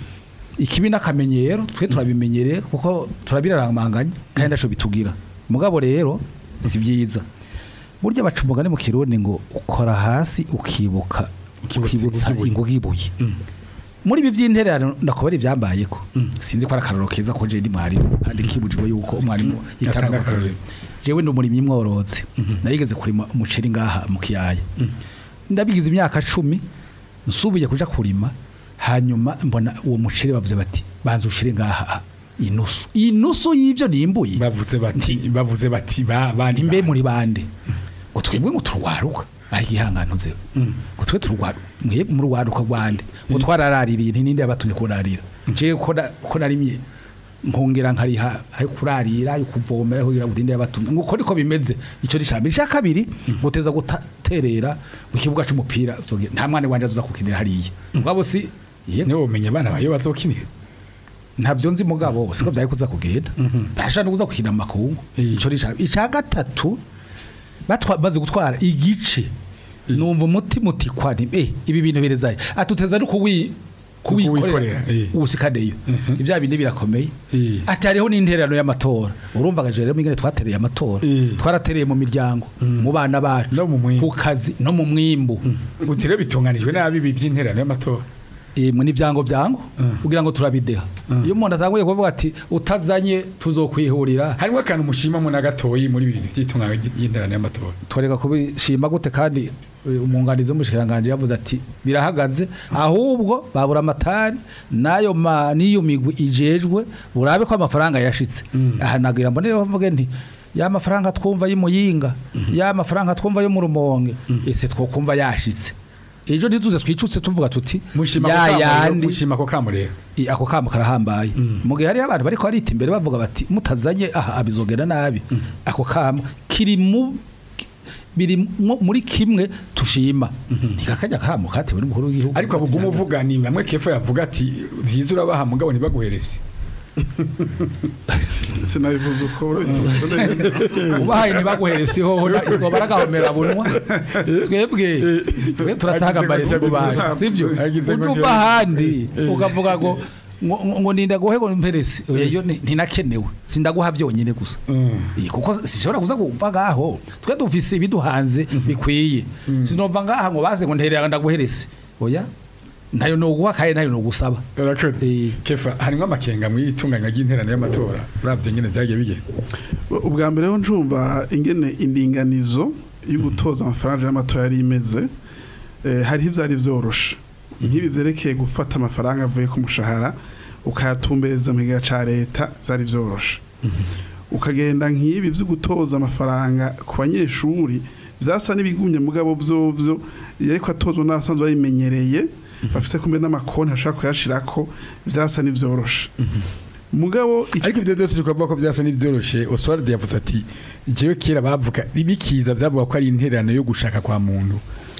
ikibi n'akamenyero twe turabimenyereye kuko turabiraramanganya kandi ndaco bitugira mugabo rero si byiza burya baca umugani mu kirundi ngo ukora hasi ukibuka Ukibutsa ukibutsa inguge inguge ibuye muri ibi by'intererano ndakubara ibyambayeko sinzi ko ari akararo keza ko je ndi mwarimu kandi kibujijwe yuko umwarimu Yatanga yatanga akarorero. akarorero jewe ndi umurimyi mworozi narigeze kurima umuceri ngaha mu kiyaya ndabigize imyaka cumi nsubiye kuja kurima hanyuma mbona uwo muceri bavuze bati banza ushire ngaha inusu inusu y'ivyo nimbuye bavuze bati bavuze bati ba bandi imbe ba- muri bande ngo twebwe ngo turwaruka aho igihangano nzewe ngo twe turwaruka mwe mu rwaruka rwande ngo twararaririye nti ninde yabatumye kurarira je ko na- ko narimye nkongera nkariha ayo kurarira ayo kuvomera kugira ngo ndinde yabatumye ngo uko niko bimeze ico rishamba isha kabiri guteza guterera mu kibuga c'umupira zoge- nta mwana wanje azoza kukinira hariya ngabo si ye niwe umenya abana bayo bazokinira ntabyo nzi mugabo siko byari kuza kugenda basha no kuza gukina amakungu Eh. ico risha ica gatatu batwa baze gutwara igice numva umutima utikwa nti eh ibi bintu birezaye atuteza no kuwi kuwikorera Kuwikorera, eh. usikadeyo ibya bindi birakomeye Eh. ati hariho n'intererano y'amatora urumva gaje rero mingene twatereye amatora Eh. twaratereye mu miryango mu bana bacu No mu mwimbu. ku kazi no mu mwimbu utire bitunganijwe nabi ibi by'interano y'amatora eh mu nivyango byango kugira ngo turabideha iyo umuntu atanguye kuvuga ati utazanye tuzokwihurira harimo akantu mushimamo na gatoyi muri ibintu by'itunganya y'interane y'amatora twereka kubishima gute kandi eh, umwunganizi w'umushikiranganje yavuze ati birahagaze ahubwo babura amatari nayo ma niyo migwi ijejwe urabe ko amafaranga yashitse aha nagira mbone bavuge nti ya mafaranga twumva y'imuyinga ya mafaranga twumva yo mu rumonge ese twokumva yashitse ejo ntituze twicutse tuvuga tuti mushima ya ko kamurero yandi mushima ko kamurero I- ako kamo karahambaye mu gihe hariho abantu bariko barita imbere bavuga bati mutazanye aha abizogenda nabi ako kamo kiri mu biri mu- muri kimwe tushima ntikakajya kamo katewe n'umukuru w'igihugu ariko abuguma uvuga ni bamwe kefa yavuga ati vyiza urabaha mugabo ntibaguhereze sinabivuze uko urabitumva ubahaye ntibaguherese hoho ngo baragahomera bunwa twebwe twe turatanga amaresi mu bantu sivyo Agize ngo uje uva ahandi ukavuga ngo ngo- ngo- ngo ninda guhe ngo mperesi oya yo ni- ntinakenewe sindaguha byonyine gusa Eh, kuko sishobora kuza kumva ngaho twe dufise ibiduhanze bikwiye sinova ngaha ngo baze ngo nterera ndaguherese oya ntayo noguha kandi ntayo nogusaba urakoze Eh. kefa harimo amakenga mu itunganya ry'interane y'amatora uravye nyene vyagiye bigenda ubwa mbere ho njumva ingene indinganizo yo gutoza amafaranga y'amatora yari imeze eh, hariho ivyari vyoroshe nk'ibi vyerekeye gufata amafaranga avuye ku mushahara ukayatumbereza mu gihe ca leta vyari vyoroshe ukagenda nk'ibi vyo gutoza amafaranga ku banyeshuri vyasa n'ibigumye mugabo vyovyo yariko atozwa n'abasanzwe babimenyereye bafise kumbe n'amakonti ashaka kuyashirako vyasa n'ivyoroshe mugabo ico ariko ibyo byose tukavuga ko byasa n'ibyoroshe Oswald yavuze ati jewe kera bavuga bikiza byavuga ko ari intererano yo gushaka kwa muntu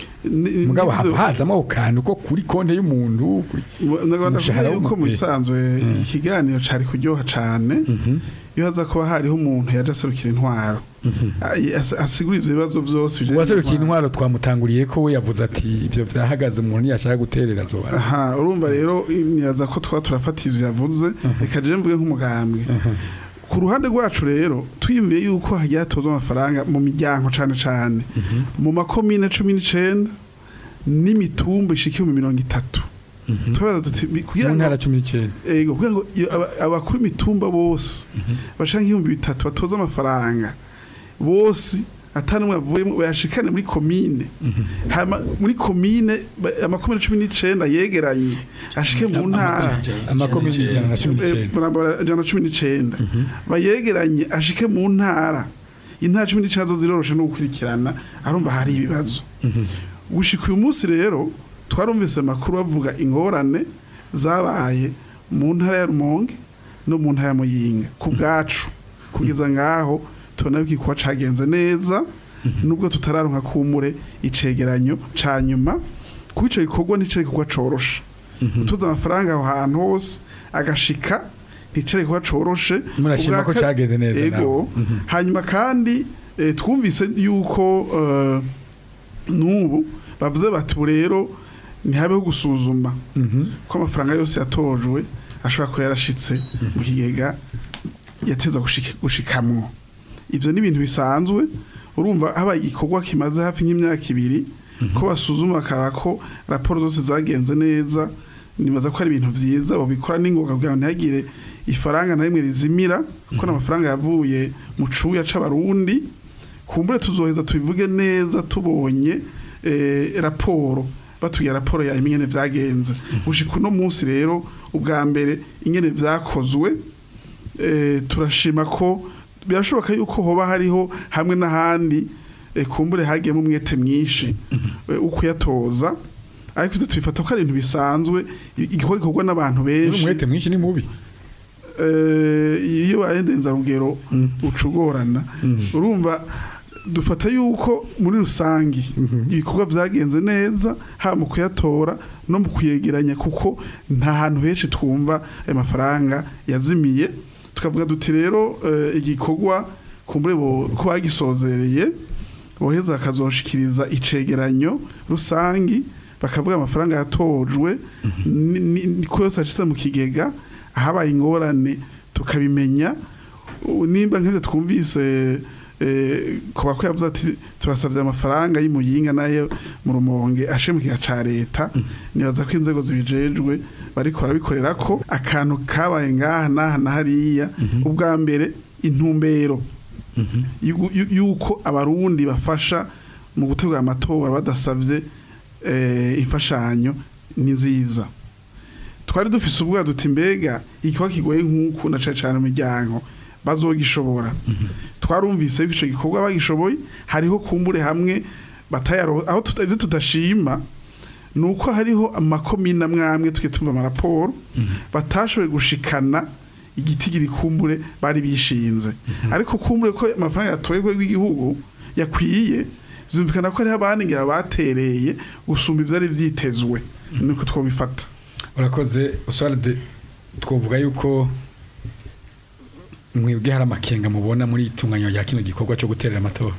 ni- mugabo nivyo- hazamo ako kantu ko kuri konte y'umuntu kuri ndabona umushahara yuko mu w'umuntu. bisanzwe ikiganiro cari kuryoha cane iyo haza kuba hariho umuntu yaje aserukira intwaro Ay- as- asigura ivyo bibazo vyose bijanye uwaserukiye n'intwaro. intwaro twamutanguriye ko we yavuze ati ibyo byahagaze umuntu ntiyashaka guterera zoba aha urumva rero niyaza ko twaba turafata ivyo yavuze reka je mvuge nk'umugambwe ku ruhande rwacu rero twiyumviye yuko hagiye hatozwa amafaranga mu miryango cane cane mu makomine cumi n'icenda n'imitumba ishikiye mu mirongo itatu tubaza tuti bi- kugira mu ngo ntara cumi n'icyenda ego kugira ngo iyo aba- abakuru imitumba bose bashaka nk'ibihumbi bitatu batoza amafaranga bose atanumwe avuyemo bayashikane muri komine hama muri komine ba- amakomine cumi n'icenda yegeranye ashike mu ntara amakomine ijana na cumi Eh, n'icyenda barambara ijana na cumi n'icenda bayegeranye ashike mu ntara intara cumi n'icenda zo ziroroshe no gukurikirana arumva hari ibibazo gushika uyu munsi rero twarumvise amakuru bavuga ingorane zabaye mu ntara ya rumonge no mu ntara ya muyinga ku bwacu kugeza ngaho tubona yuko igikorwa cagenze neza nubwo tutararonka kumure icegeranyo ca nyuma kuko ico gikorwa nico gikorwa coroshe utuza amafaranga aho hantu hose agashika nticare kuba coroshe Murashima ko Ubwa ka- cagenze neza ego hanyuma kandi eh, twumvise yuko eh, n'ubu bavuze bati ubu rero ntihabeho gusuzuma ko amafaranga yose yatojwe ashobora kuba yarashitse mu kigega yateza gushika- gushikamwo ivyo ni ibintu bisanzwe urumva habaye igikorwa kimaze hafi nk'imyaka ibiri ko basuzuma bakaraba ko raporo zose zagenze neza nibaza ko ari ibintu vyiza babikora n'ingoga kugira ngo ntihagire ifaranga na rimwe rizimira kuko n'amafaranga yavuye mu cuya c'abarundi kumbure tuzoheza tubivuge neza tubonye eh, raporo batubwira raporo ya ingene vyagenze gushika uno munsi rero ubwa mbere ingene vyakozwe eh, turashima ko birashoboka yuko hoba hariho hamwe n'ahandi eh, kumbure hagiyemo umwete mwinshi eh, ukuyatoza ariko ivyo tubifata ko ari ibintu bisanzwe igikorwa gikorwa n'abantu benshi umwete mwinshi ni mubi eh, iyo bayendenza rugero ucugorana urumva dufata yuko muri rusangi ibikorwa vyagenze neza haba mu kuyatora no mu kuyegeranya kuko nta hantu henshi twumva ayo mafaranga yazimiye tukavuga duti rero eh, igikorwa kumbure bo- ko bagisozereye boheza bakazoshikiriza icegeranyo rusangi bakavuga amafaranga yatojwe ni- ni- ni- ko yose ashitse mu kigega ahabaye ingorane tukabimenya U- nimba nk'ivyo twumvise eh, kuba ko yavuze ati turasabye amafaranga y'imuyinga nayo mu rumonge ashe mu kiga ca leta nibaza ko inzego zibijejwe bariko barabikorera ko akantu kabaye ngaha n'aha na hariya ubwa mbere intumbero yugu- yu- yuko abarundi bafasha mu gutegura amatora badasabye eh, imfashanyo ni nziza twari dufise ubwoba duti mbega ikiba kigoye nk'uku na cane cane mu miryango bazogishobora twarumvise yuko ico gikorwa bagishoboye hariho kumbure hamwe batayaro aho tuta- ivyo tudashima nuko hariho amakomine amwe amwe tuke tumva amaraporo batashoboye gushikana igiti giri kumbure bari bishinze ariko kumbure ko amafaranga yatoye rw'igihugu yakwiye zumvikana ko hariho abandi ngira batereye gusumba ivyari vyitezwe niko twobifata urakoze uswaride twavuga yuko mwebwe hari amakenga mubona muri itunganya rya kino gikorwa cyo guterera amatora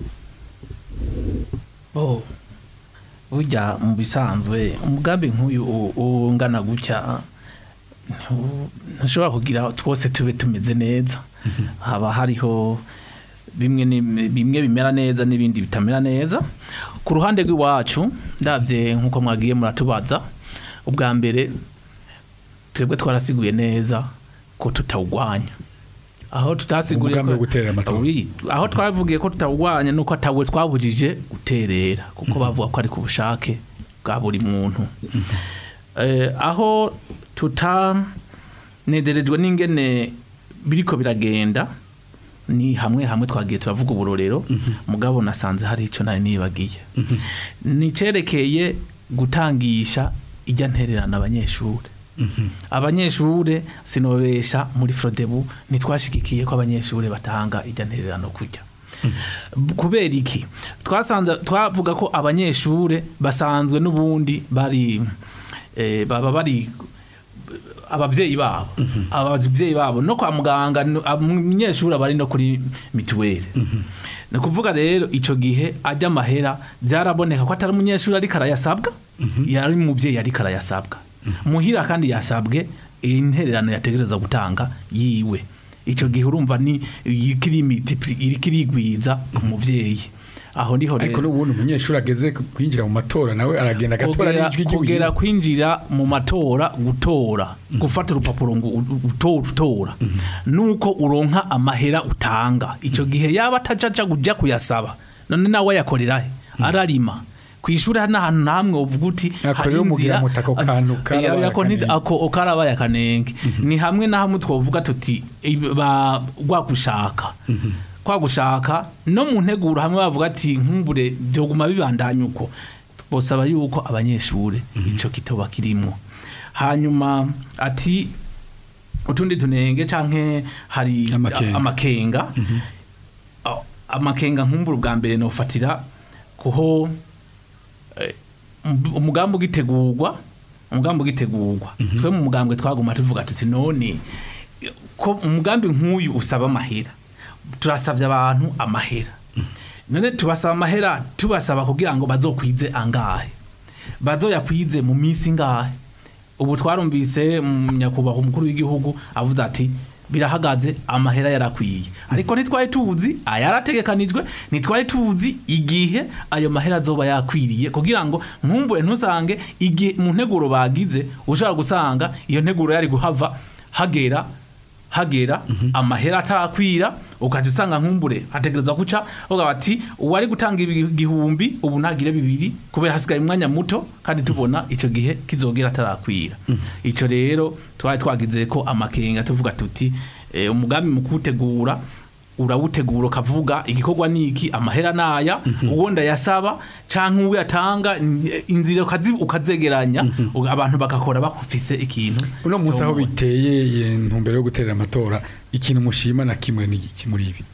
Oh. Burya mu bisanzwe umugambi nk'uyu u- ungana gutya ntu- ntushobora kugira twose tube tumeze neza haba hariho bimwe ni- bimwe bimera neza n'ibindi bitamera neza ku ruhande rw'iwacu ndabye nk'uko mwagiye muratubaza ubwa mbere twebwe twarasiguye neza ko tutawugwanya aho tutasiguriye Umugambi wo guterera amatora. Oui, aho twavugiye ko tutawugwanya nuko atawe twabujije guterera kuko bavuga ko ari ku bushake bwa buri muntu eh, aho tutanederejwe n'ingene biriko biragenda ni hamwe hamwe twagiye turavuga uburorero mugabo nasanze hari icyo nari nibagiye ni cerekeye gutangisha ijya ntererana abanyeshuri abanyeshure sinobesha muri Frodebu ntitwashigikiye ko abanyeshure batanga ijya ntererano kujya kubera iki twasanze twavuga ko abanyeshure basanzwe n'ubundi bari eh, baba bari abavyeyi babo abavyeyi babo no kwa muganga no- umunyeshuri aba ari no kuri mituweli ni ukuvuga rero icyo gihe ajya amahera byaraboneka ko atari umunyeshuri ariko arayasabwa yari umubyeyi ariko arayasabwa muhira kandi yasabwe intererano yategereza gutanga yiwe icyo gihe urumva ni iriko irigwiza ku muvyeyi aho niho ariko rero n'ubundi umunyeshuri ageze kwinjira mu matora nawe aragenda agatora kugera, n'ijwi kugera ry'igihugu kwinjira mu matora gutora gufata urupapuro ngo u- utora utora nuko uronka amahera utanga icyo gihe yaba atajaja kujya kuyasaba none nawe ayakorera he ararima kwishura n'ahantu namwe uvuga uti Ako hari rero mugira inzira- muti ako kantu karabaye Eh, ako nti- akanenge. ako karabaye akanenge ni hamwe na hamwe twavuga tuti ibi- ba- rwagushaka kwagushaka no mu nteguro hamwe bavuga ati nkumbure byoguma bibandanya uko bosaba yuko abanyeshure ico kitoba kirimwo hanyuma ati utundi tunenge canke hari Amakenga. amakenga A- amakenga nkumbura ubwa mbere nofatira kuho eh, um- umugambi ugitegurwa umugambi ugitegurwa twe mu mugambwe twaguma tuvuga tuti none ko umugambi nk'uyu usaba amahera turasabye abantu amahera none tubasaba amahera tubasaba kugira ngo bazokwize angahe bazoyakwize mu minsi ingahe ubu twarumvise mm, nyakubahwa umukuru w'igihugu avuze ati birahagaze amahera yarakwiye ariko ntitwari tuzi ayarategekanijwe ntitwari tuzi igihe ayo mahera azoba yakwiriye kugira ngo nkumbure ntusange igihe mu nteguro bagize ushobora gusanga iyo nteguro yari guhava hagera hagera amahera atarakwira ukajya usanga nkumbure hategereza guca uvuga bati uwari gutanga ibi- igihumbi ubu ntagire bibiri kubera hasigaye umwanya muto kandi tubona icyo gihe kizogera atarakwira icyo rero twari twagize ko amakenga tuvuga tuti eh, umugambi mu kuwutegura urawutegura ukavuga igikorwa niki amahera naya uwo ndayasaba canke uwo yatanga in- inzira ukazi- ukazegeranya uga- abantu bagakora bafise ikintu uno munsi aho tomoye. biteye iyi ntumbero yo guterera amatora ikintu mushima na kimwe ni iki muri ibi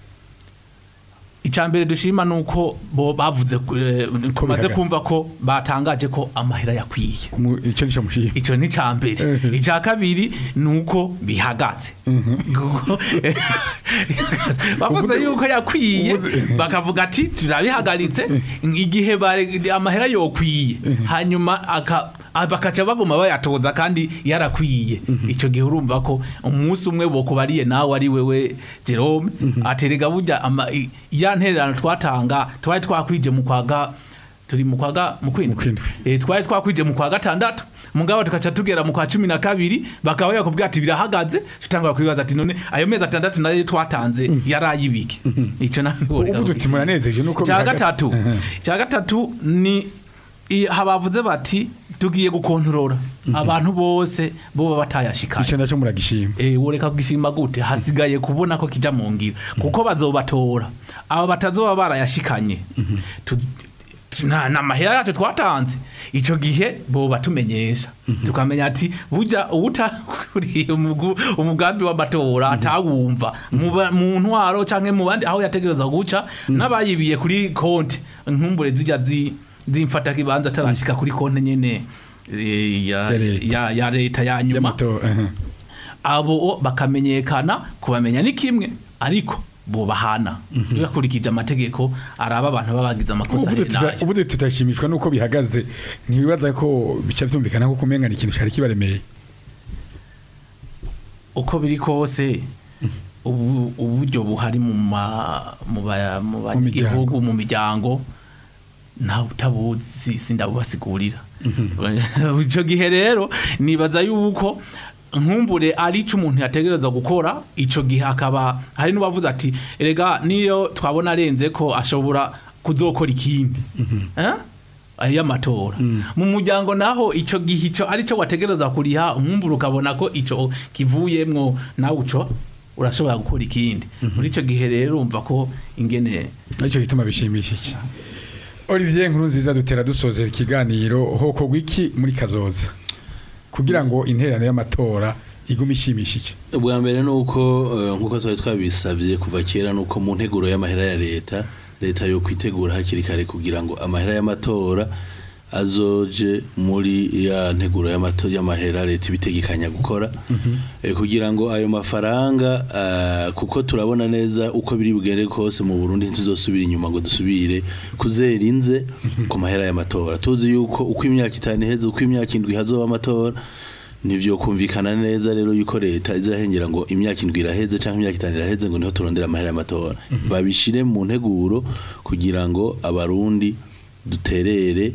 icambere dushima nuko bo bavuze eh, tumaze bihagaze. kumva ko batangaje ko amahera yakwiye Mu- icyo nicyo mushima ico ni cambere Mhm. icya kabiri nuko bihagaze bavuze Uvuze- yuko yakwiye uvuze- bakavuga ati turabihagaritse igihe bare- amahera yokwiye hanyuma aka Ah, bakaca baguma bayatoza kandi yarakwiye ico gihe urumva ko umunsi umwe bokubariye nawe ari wewe Jerome aterega burya ama- i- ya ntererano twatanga twari twakwije mu kwaga turi mu kwaga mu kwindwi kwindwi. eh twari twakwije mu kwa gatandatu mugabo tukaca tugera mu kwa cumi na kabiri bakaba yakubwira ati birahagaze tutangura kwibaza ati none ayo mezi atandatu nayo twatanze yarayibike ico nawe uvuze uti muranezeje nuko cya bihagaze. gatatu Aha. cya gatatu ni i- habavuze bati tugiye gukontorora abantu bose boba batayashikanye ico naco muragishima Eh ureka kugishima gute hasigaye kubona ko kija mu ngiro kuko bazobatora aba batazoba barayashikanye Tu- tu- na na mahera yacu twatanze ico gihe bo batumenyesha tukamenya ati burya ubutakuriye umugu- umugambi w'amatora atawumva mu ba- mu ntwaro canke mu bandi aho yategereza guca n'abayibiye kuri konti nkumbure zijya zi zimfata kibanza atarashika kuri konti nyene eh, ya Ya leta. ya ya leta ya nyuma y'amatora aha. abo bakamenyekana kubamenya ni kimwe ariko bubahana bakurikije amategeko araba abantu baba bagize amakosa uvuze ari tuta- nayo uvuze tutashimishwa nuko bihagaze ntibibaza ko bica vyumvikana ko kumenga ni ikintu cari kibaremeye uko biri kose ubu uburyo buhari mu ma mu ba- mu banyagihugu mu miryango ntawe utabuzi sindabubasigurira icyo gihe rero nibaza yuko nkumbure ari cyo umuntu yategereza gukora icyo gihe akaba hari n'uwavuze ati erega niyo twabona arenze ko ashobora kuzokora ikindi Eh? ay'amatora mu muryango naho icyo gihe icyo ari cyo wategereza kuriha umwumbure ukabona ko icyo kivuyemwo nawe uco urashobora gukora ikindi muri icyo gihe rero urumva ko ingene nicyo gituma bishimishije Olivier nkuru nziza dutera dusozera ikiganiro hokorwa iki muri kazoza kugira ngo interano y'amatora igume ishimishije ubwa mbere ni uko eh, nk'uko twari twabisabye kuva kera ni uko mu nteguro y'amahera ya leta leta yo kwitegura hakiri kare kugira ngo amahera y'amatora azoje muri ya nteguro y'amato- y'amahera leta ibitegekanya gukora Eh, kugira ngo ayo mafaranga ah, kuko turabona neza uko biri bugende kose mu Burundi ntituzosubira inyuma ngo dusubire kuzera inze ku mahera y'amatora tuzi yuko uko imyaka itanu iheze uko imyaka indwi hazoba amatora nivyo kumvikana neza rero yuko leta izirahengera ngo imyaka indwi iraheze canke imyaka itanu iraheze ngo niho turondera amahera y'amatora babishire mu nteguro kugira ngo abarundi duterere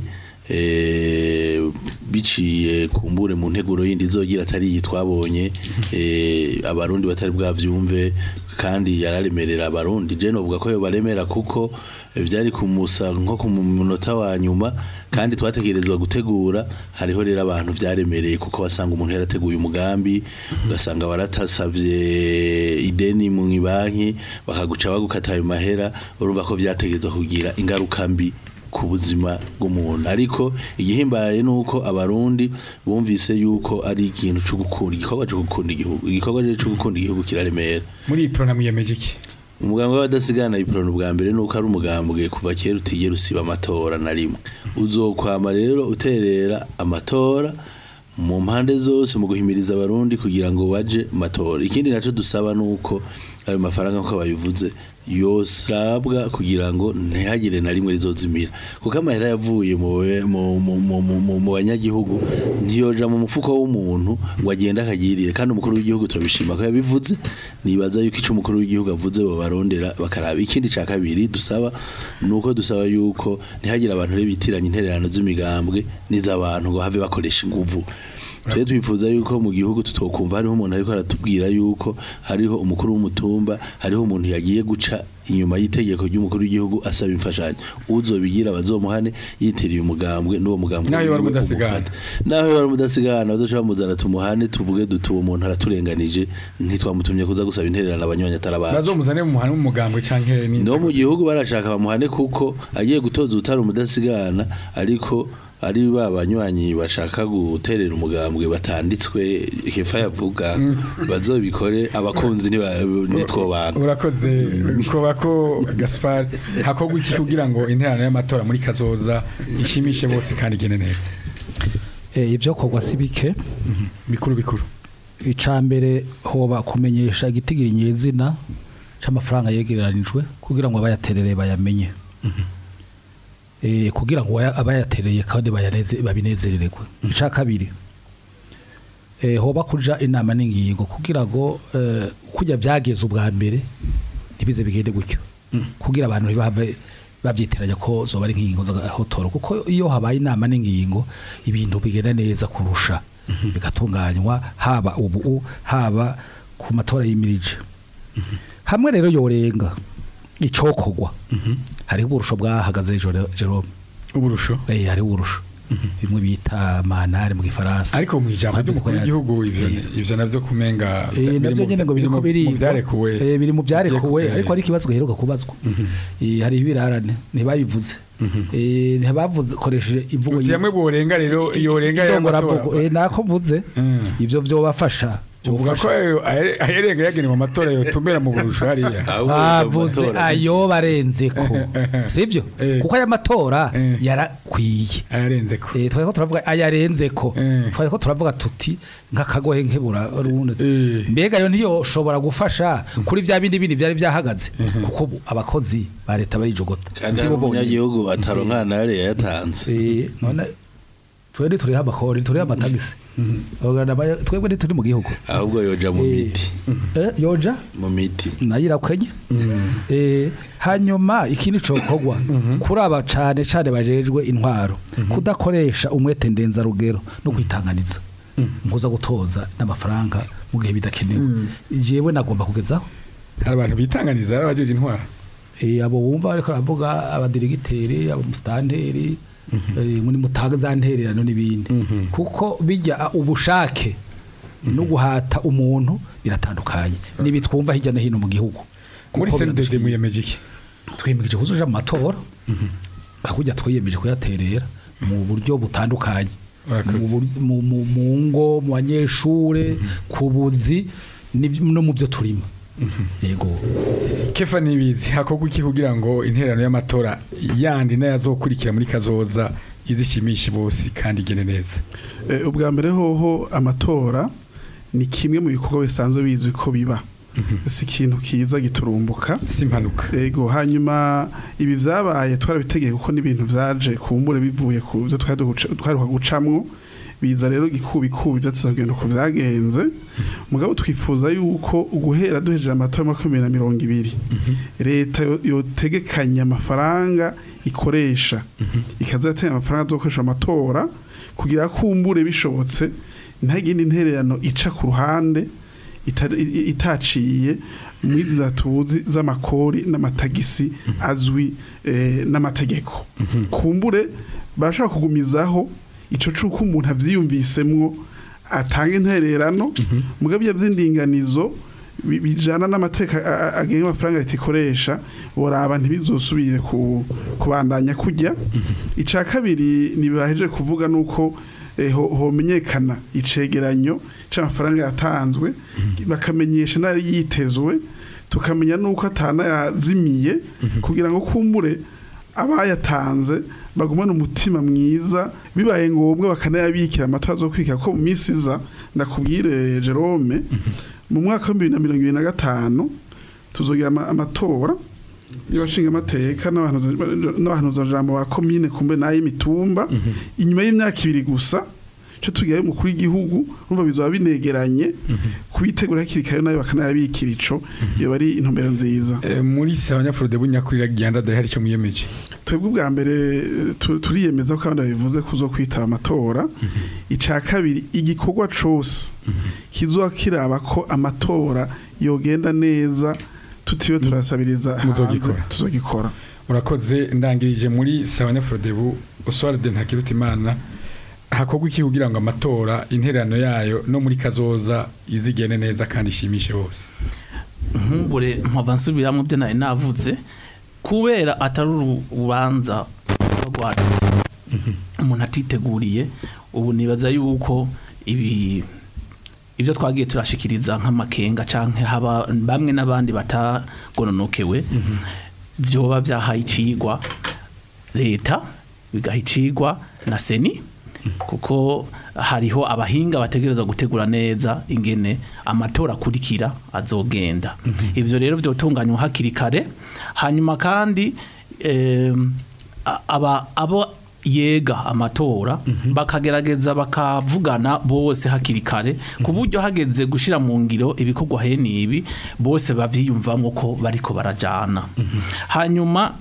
eh, biciye kumbure mu nteguro yindi izogira atari iyi twabonye eh, abarundi batari bwavyumve kandi yararemerera abarundi je novuga ko yo baremera kuko eh, byari kumusa nko ku munota wa nyuma kandi twategerezwa gutegura hariho rero abantu byaremereye kuko wasanga umuntu yarateguye umugambi ugasanga waratasavye ideni mu banki bakaguca bagukata ayo mahera urumva ko byategerezwa kugira ingaruka mbi ku buzima bw'umuntu ariko igihimbaye ni uko abarundi bumvise yuko ari ikintu cyo gukunda igikorwa cyo gukunda igihugu igikorwa rero cyo gukunda igihugu kiraremera muri iyi porogaramu yemeje iki umugambi w'abadasigana iporano bwa mbere nuko ari umugambwe kuva kera utigera usiba amatora na rimwe uzokwama rero uterera amatora mu mpande zose mu guhimiriza abarundi kugira ngo baje mu matora ikindi nacyo dusaba nuko ayo mafaranga nk'uko babivuze yosabwa kugira ngo ntihagire na rimwe rizozimira kuko amahera yavuye mu mu- mu- mu- mu- mu- mu banyagihugu ntiyoja mu mufuko w'umuntu ngo agende akagirire kandi umukuru w'igihugu turabishima ko yabivuze nibaza yuko icyo umukuru w'igihugu avuze babarondera bakaraba ikindi cya kabiri dusaba ni uko dusaba yuko ntihagire abantu rero bitiranya intererano z'imigambwe n'iz'abantu ngo have bakoresha inguvu twe twifuza yuko mu gihugu tutokumva hariho umuntu ariko aratubwira yuko hariho umukuru w'umutumba hariho umuntu yagiye guca inyuma y'itegeko ry'umukuru w'igihugu asaba imfashanyo uzobigira bazomuhane yitiriye umugambwe n'uwo mugambwe Naho yoba ari wiwe umudasigana. umufate. naho yoba ari umudasigana bazoca bamuzana tumuhane tuvuge duti uwo muntu araturenganije ntitwamutumye kuza gusaba intererano abanywanyi atarabaje bazomuzane mu muhana w'umugambwe canke ni no mu gihugu barashaka bamuhane kuko agiye gutoza utari umudasigana ariko ari ba banywanyi bashaka guterera umugambwe batanditswe hefa yavuga bazobikore abakunzi niba- nitwobanga urakoze koba ko Gaspar hakorwa iki kugira ngo interano y'amatora muri kazoza ishimishe bose kandi igene neza Eh, ibyo kogwa si bike bikuru bikuru icya mbere hoba kumenyesha igitigiri nyezina cy'amafaranga yegeranijwe kugira ngo abayaterere bayamenye eh, kugira ngo aya- abayatereye kandi bayaneze babinezerererwe ica kabiri eh, hoba kuja inama n'ingingo kugira ngo eh, kujya byageze ubwa mbere ntibize bigende gutyo kugira abantu ntibahave bavyiteranya ko zoba ari nk'ingingo z'agahotoro kuko iyo habaye inama n'ingingo ibintu bigenda neza kurusha bigatunganywa haba ubu haba ku matora yimirije hamwe rero yorenga icokogwa hariho uburusho bwahagaze Jero- Jerome uburusho eh hariho uburusho bimwe bita manare mu gifaransa ariko mu ijambo Twavuze ko ry'umukuru yazi. w'igihugu ivyo Eh. ivyo navyo kumenga Eh, nabyo nyine ngo biriko mu birigwa byarekuwe Eh, biri mu byarekuwe Eh, ariko hari ikibazo giheruka kubazwa Eh, hari ibirarane ntibabivuze Eh, ntibavuze koresheje imvugo uti yamwe borenga rero yorenga y'amatora eh nako mvuze Mm. ivyo byobafasha uvuga ko ayo- ahere- aherenga yagenewe amatora yotumbera mu burusho hariya ahubwo bavuze amatora- ayo barenze ko sivyo Eh. kuko aya matora Eh. yarakwiye ayarenze ko Eh, twari ko turavuga ayarenze ko Eh. twari ko turavuga tuti nk'akagohe nkebura rundi Eh. mbega yo ntiyoshobora gufasha kuri bya bindi bindi byari byahagaze kuko ubu abakozi ba leta barijogota kandi Si hari bo bonyene. umunyagihugu ataronka nare yayatanze Eh, none twebwe turiho amakori turiho amatagisi Bagana baya- twebwe ntituri mu gihugu ahubwo yoja mu Eh. miti Eh, yoja mu miti nayo irakwenye Eh, hanyuma ikindi cokogwa kuri aba cane cane bajejwe intwaro kudakoresha umwete ndenzarugero no kwitanganiza nkuza gutoza n'amafaranga mu gihe bidakenewe jewe nagomba kugezaho hari abantu bitanganiza ari abajeje intwara Eh, abo wumva ariko aravuga abadirigiteri abamustanteri eh, muri mutaga za ntererano n'ibindi kuko bijya ah, ubushake no guhata umuntu biratandukanye nibi twumva hirya no hino mu gihugu muri Kuko CNDD biradushikiye. muyemeje iki twiyemeje kuzuja mu matora kakujya twiyemeje kuyaterera mu buryo butandukanye Urakoze. mu bur- mu- mu- mu ngo mu banyeshure ku buzi n'ibyo- no mu byo turimo yego kefa nibizi hakorwa iki kugira ngo interano y'amatora yandi n'ayazokurikira muri kazoza izishimishe bose kandi igene neza Eh, ubwa mbere hoho amatora ni kimwe mu bikorwa bisanzwe bizwi ko biba si ikintu kiza giturumbuka si impanuka ego hanyuma ibi vyabaye twarabitegeye kuko n'ibintu vyaje kumbure bivuye ku byo twari duca- twaheruka gucamwo biza rero gikubikubi vyatuzagenda uko vyagenze mugabo twifuza yuko guhera duhejeje amatora ya makumyabiri na mirongo ibiri leta yo- yotegekanya amafaranga ikoresha ikazatanga amafaranga azokoresha amatora kugira kumbure bishobotse nta yindi ntererano ica ku ruhande ita- i- i- itaciye muri za tuzi z'amakori n'amatagisi azwi eh, n'amategeko kumbure barashaka kugumizaho ico cuko umuntu avyiyumvisemwo atanga intererano mugabo iyo vy'indinganizo bi- bijana n'amateka a- a- agenga amafaranga leta ikoresha boraba ntibizosubire ku- kubandanya kujya ica kabiri nibahejeje kuvuga nuko eh, ho- homenyekana icegeranyo c'amafaranga yatanzwe bakamenyesha n'ari yitezwe tukamenya nuko atana yazimiye kugira ngo kumbure abayatanze bagumane umutima mwiza bibaye ngombwa bakanayabikira amatora zo kwika ko mu minsi iza ndakubwire Jerome mu mwaka wa bibiri na mirongo ibiri na gatanu tuzogira ama- amatora y'abashinga amateka n'abahanuza jambo ba komine kumbe n'ay'imitumba inyuma y'imyaka ibiri gusa cyo tugiye umukuru w'igihugu urumva bizoba binegeranye kubitegura hakiri kare nayo bakanayabikira ico iyo bari intumbero nziza Eh, muri sabanyafurode bunyakurira gihanda dahari icyo muyemeje twebwe ubwa mbere eh, tu- turiyemeza ko abandi babivuze kuzo kwitaba amatora ica kabiri igikorwa cose kizoba kiraba ko amatora yogenda neza tutiwe turasabiriza hanze Muzogikora. tuzogikora urakoze ndangirije muri sabanyafurode bu oswald ntakiruta imana hakorwa iki kugira ngo amatora interano yayo no muri kazoza izigene neza kandi ishimishe bose nkumbure mpava nsubiramo byo nari navuze kubera atari urubanza rwacu umuntu atiteguriye ubu nibaza yuko ibi ibyo twagiye turashikiriza nk'amakenga canke haba bamwe n'abandi batagononokewe vyoba byahaye icigwa leta bigaha icigwa na seni kuko hariho abahinga bategereza gutegura neza ingene amatora akurikira azogenda ivyo rero vyotunganywa hakiri kare hanyuma kandi em, a- aba abo yega amatora bakagerageza bakavugana bose hakiri kare ku buryo hageze gushira mu ngiro ibikorwa hene ibi bose bavyiyumvamo ko bariko barajana hanyuma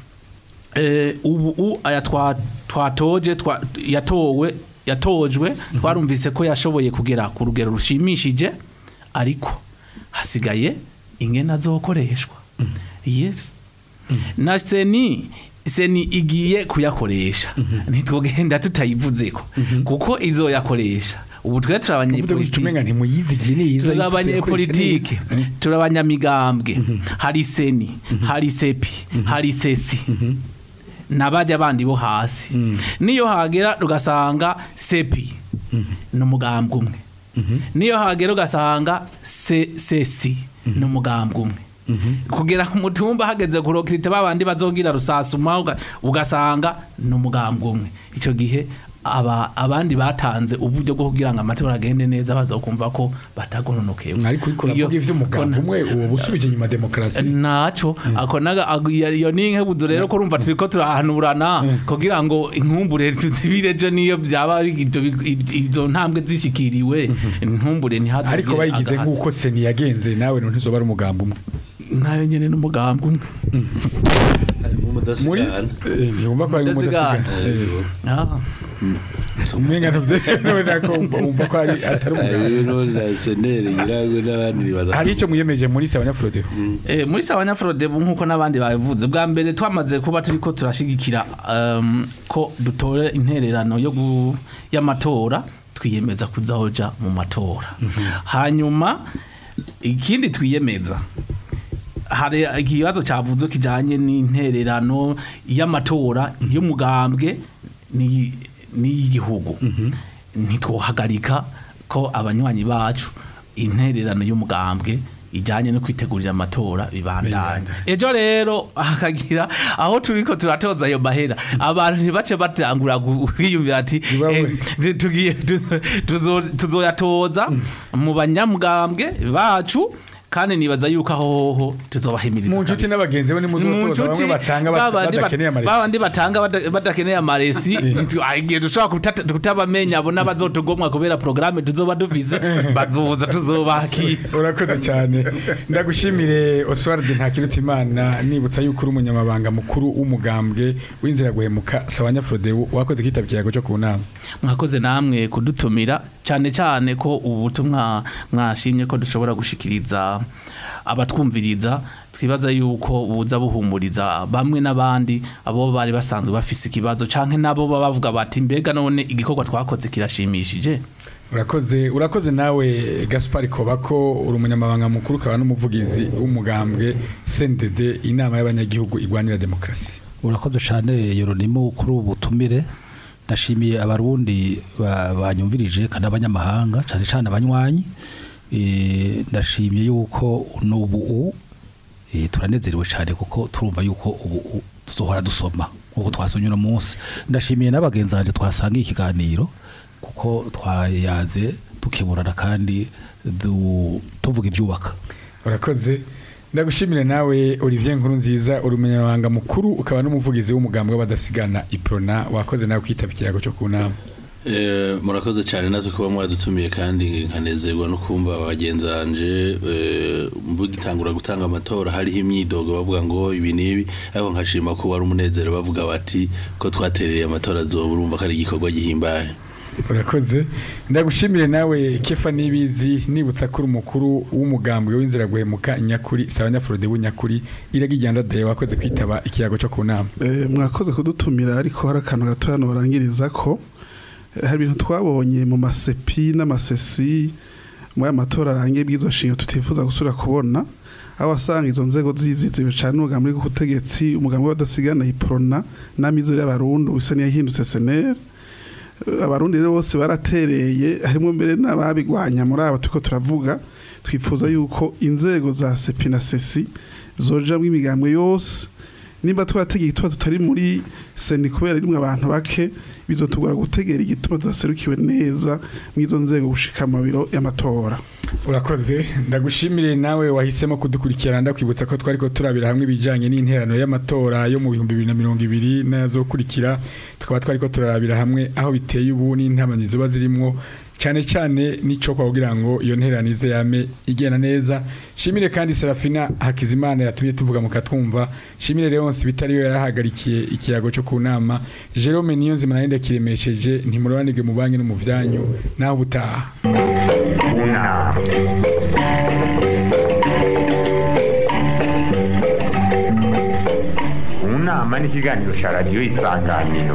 eh, ubu u- aya twa- twatoje twa- yatowe yatojwe twarumvise ko yashoboye kugera ku rugero rushimishije ariko hasigaye ingena zokoreshwa yes na seni seni igiye kuyakoresha ntitwogenda tutayivuzeko kuko izoyakoresha ubu twe uvuze gutyo umenga ntimuyizigiye neza turi abanyepolitike turi abanyamigambwe hari seni hari sepi hari sesi n'abajya bandi bo hasi niyo hagera ugasanga sepi ni umugambwe umwe niyo hagera ugasanga se- sesi ni umugambwe umwe kugera ku mutumba hageze kurokirite babandi bazogira rusasuma uga- ugasanga ni umugambwe umwe icyo gihe aba abandi batanze uburyo bwo kugira ngo amatora agende neza bazokumva ko batagononokewe ariko uriko uravuga Iyo- ivy'umugambwe umwe uwo busubije inyuma demokarasi naco ako naga ago- iyo iyo ni inkebuzo rero ko urumva turiko turahanurana kugira ngo inkumbure tuzibire ejo niyo byaba ari ibyo bi- izo ntambwe zishikiriwe inkumbure ntihaze ariko bayigize nk'uko seni yagenze nawe ntizoba ari umugambi umwe nayo nyene n'umugambi umwe harimo muri umudasigana eh, ntibumva ko ari Mudasigana. umudasigana Ah, umenga ntuvyemera ko wumva ko ari atari umugambi hariho na seneri nyirago n'abandi baza hari icyo mwiyemeje muri sabanyafurode Eh, muri sabanyafrode nk'uko n'abandi babivuze bwa mbere twamaze kuba turiko turashigikira um, ko dutore intererano yo gu- y'amatora twiyemeza kuzahoja mu matora hanyuma ikindi twiyemeza hari ikibazo cyavuzwe kijanye n'intererano y'amatora y'umugambwe ni n'iy'igihugu ntitwohagarika ko abanywanyi bacu intererano y'umugambwe ijanye no kwitegurira amatora bibandanya ejo rero hakagira aho turiko turatoza ayo mahera abantu ntibace batangura kwiyumvira ati Zibawe. eh, tugiye tu- tuzo- tuzoyatoza mu banyamugambwe bacu kandi nibaza yuko aho hoho tuzobahimiriza mu nshuti kabisa. n'abagenzi bo Mu nimuzotoza bamwe nshuti, batanga bata- babandi bat- badakeneye amaresi babandi batanga bada- badakeneye amaresi igihe dushobora kutata- kutabamenya abo n'abazotugomwa kubera porogaramu tuzoba dufise bazoza tuzobakira urakoze cyane ndagushimire Oswald Ntakirutimana nibutsa yuko uri umunyamabanga mukuru w'umugambwe w'inzira guhemuka Sabanyafrode wakoze kwitaba ikiyago cyo ku nama mwakoze namwe kudutumira cyane cyane ko ubutumwa mwashimye ko dushobora gushikiriza abatwumviriza twibaza yuko buza buhumuriza bamwe n'abandi abo bari basanzwe bafise ikibazo canke nabo baba bavuga bati mbega none igikorwa twakoze kirashimishije urakoze urakoze nawe Gaspar Kobako uri umunyamabanga mukuru ukaba n'umuvugizi w'umugambwe CNDD inama y'abanyagihugu igwanira demokarasi urakoze cyane yoronimo kuri ubu butumire ndashimiye abarundi ba- banyumvirije kandi abanyamahanga cyane cyane abanywanyi Eh, ndashimiye yuko n'ubu u- eh, turanezerewe cyane kuko turumva yuko ubu u- tuzohora dusoma nk'uko twasomye uno munsi ndashimiye n'abagenzi banjye twasangiye ikiganiro kuko twayaze dukeburana kandi du- tuvuga ibyubaka urakoze ndagushimire nawe Olivier Nkuru nziza uri umunyamabanga mukuru ukaba n'umuvugizi w'umugambwe w'abadasigana Iprona wakoze nawe kwitaba ikiyago cyo ku nama Eh, murakoze cyane natwe kuba mwadutumiye kandi nkanezerwa no kumva bagenzi banje eh, mugitangura gutanga amatora hariho imyidogo bavuga ngo ibi n'ibi ariko nkashima ko wari umunezero bavuga bati ko twatereye amatora azoba urumva ko ari igikorwa gihimbaye urakoze ndagushimire nawe kefa nibizi nibutsa ko uri umukuru w'umugambwe w'inzira guhemuka nyakuri sabanyafurode w'inyakuri iragijyanda de wakoze kwitaba ikiyago cyo ku nama Eh, mwakoze kudutumira ariko hari akantu gato hano barangiriza ko eh, hari ibintu twabonye mu masepi n'amasesi muri aya matora arangiye bw'izo nshinga tutifuza gusubira kubona aho wasanga izo nzego ziziziwe cyane n'umugambi w'ubutegetsi umugambi w'abadasigana iprona n'amizero y'abarundi bisa n'iyahindutse seneri abarundi rero bose baratereye harimo mbere n'ababigwanya muri aba turiko turavuga twifuza yuko inzego za sepi na sesi zojamwo imigambwe yose nimba twategeye igituma tutari muri seni kubera rimwe abantu bake bizotugora gutegera igituma tudaserukiwe neza mw'izo nzego gushika mu biro y'amatora urakoze ndagushimire nawe wahisemo kudukurikirana ndakwibutsa ko twari ko turabira hamwe ibijyanye n'interano y'amatora yo mu bihumbi bibiri na mirongo ibiri n'ayazokurikira tukaba twari ko turarabira hamwe aho biteye ubu n'intamani ziba zirimo cyane cyane n'icyo kugira ngo iyo nteranize yame igenda neza shimire kandi serafina hakizimana yatumye tuvuga mu katwumva shimire leonce bitari yo yarahagarikiye ikiyago cyo ku nama jerome niyo nzima nayo ndakiremesheje ntimurobanige mu banki no mu byanyu naho ubutaha unama unama ni ikiganiro cya radiyo isanganiro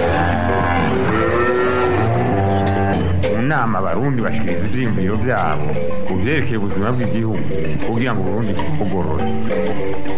mu nama abarundi bashikiriza ivyiyumviro vyabo ku vyerekeye ubuzima bw'igihugu kugira ngo uburundi bugorore